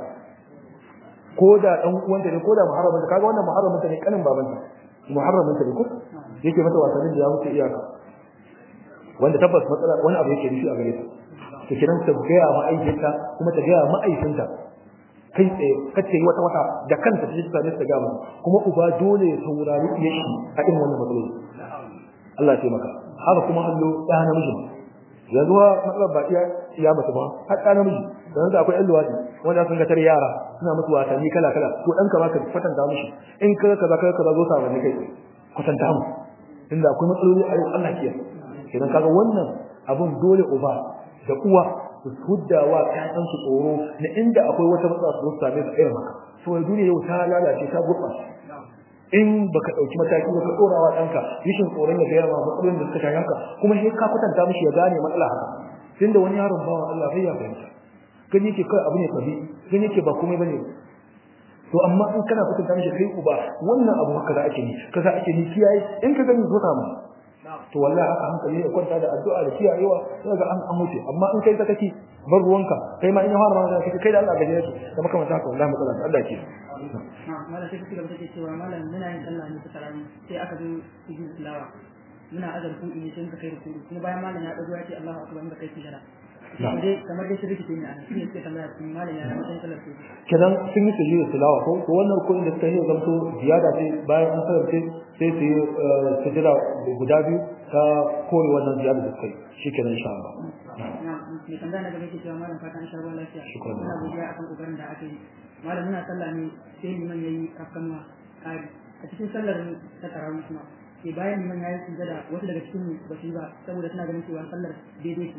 ko da dan uwanta ne ko da muharramin ta kaga wannan muharramin ta ne kanin babanta muharramin ta ne ko yake mata wasannin da ya wuce iyaka wanda tabbas matsala wani abu yake nufi a gare ta to kiran ta gaya ma ayyuka kuma ta gaya ma aikinta kai tsaye kace wata wata da kanta ta jita ne ta gama kuma uba dole ya saurari yashi a irin wannan matsaloli Allah ya taimaka haka kuma hallo ɗa namiji yanzu wa matsalar ba iya iya mace ba har ɗa namiji don da akwai ƴan luwaɗi wanda sun ga tare yara suna musu wasanni kala kala to ɗan ka baka kwatanta mishi in ka kaza ka kaza zo sa wani kai kwatanta mu inda akwai matsaloli a yau Allah kiyaye idan kaga wannan abun dole uba da uwa su hudda wa ƴaƴan su tsoro na inda akwai wata matsala su same su irin haka saboda duniya yau ta lalace ta gurɓace in baka dauki mataki ba ka dora wa danka yishin tsoron ya gaya ma matsalolin da suka shafi haka kuma sai ka kwatanta mishi ya gane matsala haka tunda wani yaron bawa Allah bai ya fahimta gani yake kai abu ne kabi gani yake ba komai bane to amma in kana kwatanta mishi kai uba wannan abu haka za ake ni kaza ake ni kiyaye in ka gani zo ma to wallahi haka hankali ya kwanta da addu'a da kiyayewa sai ga an an wuce amma in kai sakaki bar ruwanka kai ma in ya fara magana kai kai da Allah gaje yake da makamanta haka wallahi matsala Allah ke malam sai kuka take cewa malam muna yin sallah ne ta rani sai aka zo sujud tilawa muna azar ku ne sai muka kai ruku kuma bayan malam ya dago ya ce Allahu akbar muka kai sujada dai kamar dai shirki ne a shi ne sai tambaya cikin malam ya mutan sallar su kenan sun yi sujud tilawa ko to wannan ko inda suka yi zamto ziyada ce bayan an sarrafe sai su yi sujada guda biyu ta kore wannan ziyada da suka yi shikenan insha Allah mai tambaya na gaba ke cewa malam fata an sha ruwan lafiya Shukran. muna godiya akan kokarin da aka yi malam muna sallah ne sai liman yayi kafkanwa kari a cikin sallar ta tarawih kuma sai bayan liman yayi sujada wasu daga cikin mu ba su yi ba saboda suna ganin cewa sallar daidai ce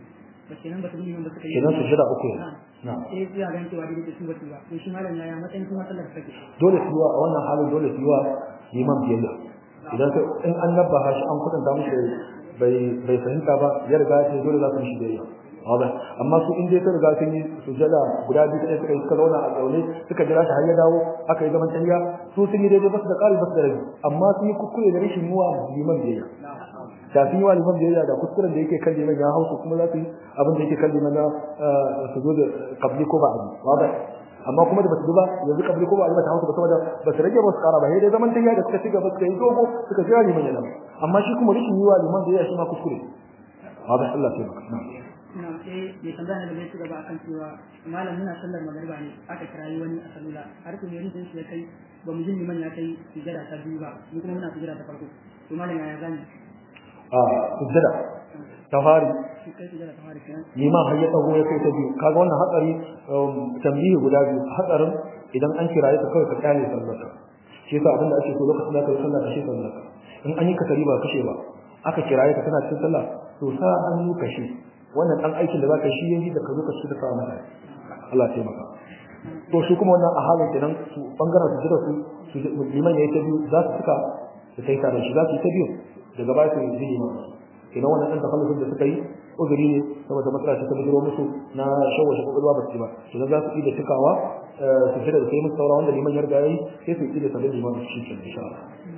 ba kenan ba su yi ba suka yi kenan sujada uku ne na sai ya ga cewa dai su ba su ba to shi malam yaya matsayin kuma sallar take dole su yiwa a wannan halin dole su yiwa liman biyayya idan ka in an nabba shi an kudin da mushi bai bai fahimta ba ya riga ya ce dole za su mishi biyayya Wabe. amma su in dai sun riga sun yi sujada guda biyu ɗaya suka yi suka zauna a zaune suka jira shi har ya dawo aka yi zaman tahiya su sun yi daidai basu da ƙari basu da rabi amma sun yi kuskure da rashin yiwa liman biyayya da sun yi wa liman biyayya da kuskuren da yake kan liman ya hausu kuma za su yi abin da yake kan liman na su zo da kabli ko ba a wabe amma kuma da basu duba yanzu kabli ko ba a yi mata hausa ba saboda ba su rage ba su ƙara ba sai dai zaman tahiya da suka ci gaba suka yi dogo suka jira liman yana amma shi kuma rashin yiwa liman biyayya shi ma kuskure wabe Allah ya taimaka na sai mai tambaya da bai ci gaba akan cewa malam muna sallar magariba ne aka kirayi wani a salula har kuma yanzu shi ya kai ba mu jin liman ya kai sujada ta biyu ba mu kuma muna sujada ta farko to malam ya zani a sujada ta fari shi kai sujada ta fara kenan liman har ya tsago ya kai ta biyu kaga wannan hatsari tambihi guda biyu hatsarin idan an kiraye ka kawai ka kyale sallarka shi yasa abinda ake so lokacin da ka yi sallah ka shi sallarka in an yi kasari ba kashe ba aka kiraye ka kana cikin sallah to sa hannu kashe wannan dan aikin da zaka shi yanzu da ka zo ka shi da kawo mata Allah ya taimaka to shi kuma wannan a halin kenan su bangaren su jira su su liman yayi ta biyu za su suka da kai tare shi za su yi ta biyu daga baya su yi liman kenan wannan dan takallufin da suka yi uzuri ne saboda matsala ta bujiro musu na shawashe kokolwa ba su ba idan za su yi da cikawa su jira da kai musu saura wanda liman ya riga yayi sai su yi da sabon liman shi ke insha Allah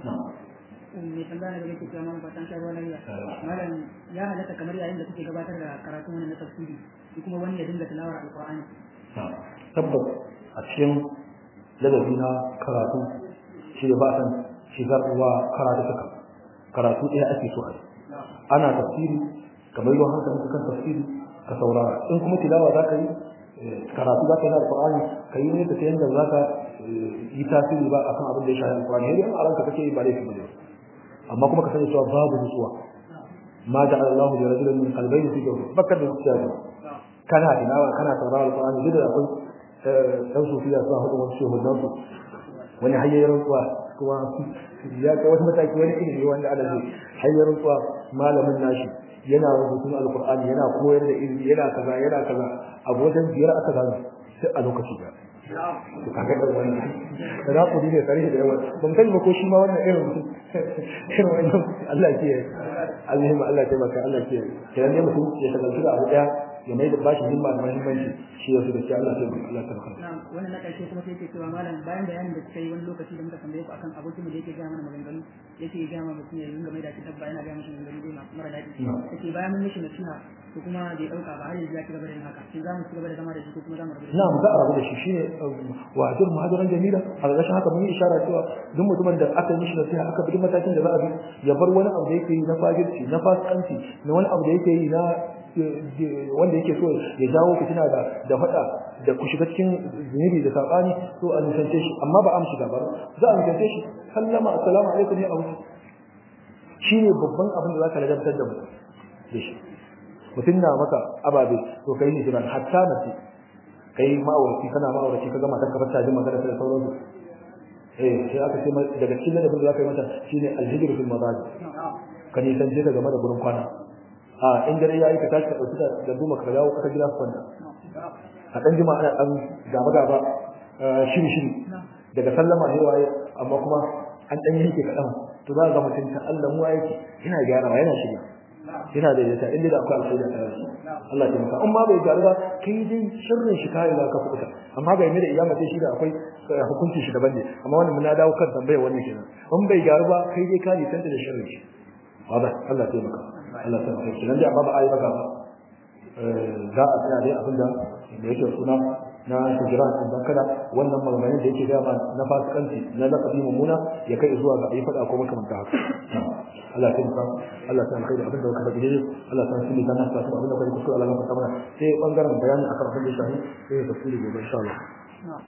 mai tambaya da yake cewa mana fatan sha ruwa lafiya malam ya halatta kamar yayin da kuke gabatar da karatu wani na tafsiri shi kuma wani ya dinga tilawar alqur'ani tabbas a cikin ladabi na karatu shi da ba san shigar ruwa karatu suka karatu ɗaya ake so a yi ana tafsiri kamar yau hankali kan tafsiri ka saurara in kuma tilawa za ka yi karatu za ka yi na alƙur'ani ka yi ne ta yadda za ka yi tasiri ba akan abin da ya shafi alƙur'ani yadda a ranka kake yi ba laifi ba ne amma kuma ka sani cewa babu nutsuwa ma ja'ala Allah li rajulin min qalbayni fi jawfi bakar da zuciya ne kana tilawa kana saurara alƙur'ani duk da akwai dan sufiya suna hudu wasu shehunan su wani hayyayyar rantsuwa kuma ya kai wata mataki wani ilimi wanda ana zai hayyayyar rantsuwa malamin nashi yana rubutun alkur'ani yana koyar da ilimi yana kaza yana kaza abu wajen biyar aka gano sai a lokaci ba to kaga da wani da za ku dinga tarihi da yawa ban sani ba ko shi ma wannan irin mutum irin wannan Allah ke Allah ma Allah ya maka Allah ke kiran ne mutum ya shagaltu da abu daya ya mai da bashi himma da muhimmanci shi yasu da shi Allah ya maka Allah ya maka na'am wannan na karshe kuma sai yake cewa malam bayan bayanin da suka yi wani lokaci da muka tambaye ku akan abokin mu da yake gaya mana maganganu yake gaya mana mutum ya dinga mai da shi dabba yana gaya mashi maganganu dai masu mara daɗi yake bayan mun mishi nasiha to kuma bai ɗauka ba har yanzu ya ci gaba da yin haka shin za mu ci gaba da zama da shi ko kuma za mu rabu da shi na'am za a rabu da shi shine wa'adur muhajiran jamila a ƙarshen haka mun yi isharar cewa duk mutumin da aka yi mishi nasiha aka bi matakin da za a bi ya bar wani abu da yake yi na fajirci na fasikanci na wani abu da yake yi na wanda yake so ya jawo fitina da da fada da ku shiga cikin zunubi da sabani to a nisance shi amma ba a mu shiga ba za a nisance shi sallama assalamu alaikum ya abu shine babban abin da zaka ladabtar da mu da shi mutum na maka ababe to kai ne jiran hatta mace kai ma'auraci kana ma'auraci ka gama ta kafa ta ji magana da sauransu eh sai aka ce daga cikin ladabin da zaka yi mata shine alhijru fil madaji ka nisance ta game da gurin kwana a in dare yayi ka tashi ka dauki da duma ka dawo ka gida kwanta a dan jima ana dan gaba gaba shiri shiri daga sallama ne waye amma kuma an dan yanke kadan to za ga mutum ta Allah mu yake ina gyara yana shiga yana da yata inda da akwai alƙaida ta rashi Allah ya maka amma bai gyaru ba kai dai sirrin shi kai ka fuka amma ga mai da iyama sai shi da akwai hukunci shi daban ne amma wannan muna dawo kan tambayar wannan kenan in bai gyaru ba kai dai ka nisanta da sirrin shi wada Allah ya maka Allah ta kai nan da babu ayi baka za a tsaya dai abinda da yake suna na hijiran dan kada wannan maganganun da yake ga ma na fasikanci na laqabi mummuna ya kai zuwa ga ayi fada ko makamanta haka Allah ya maka Allah ta kai da abinda ka faɗi Allah ta sani dan nasa abinda kai kuskure Allah ya fata mana sai bangaren bayani akan abin da shahi sai tafsiri gobe insha Allah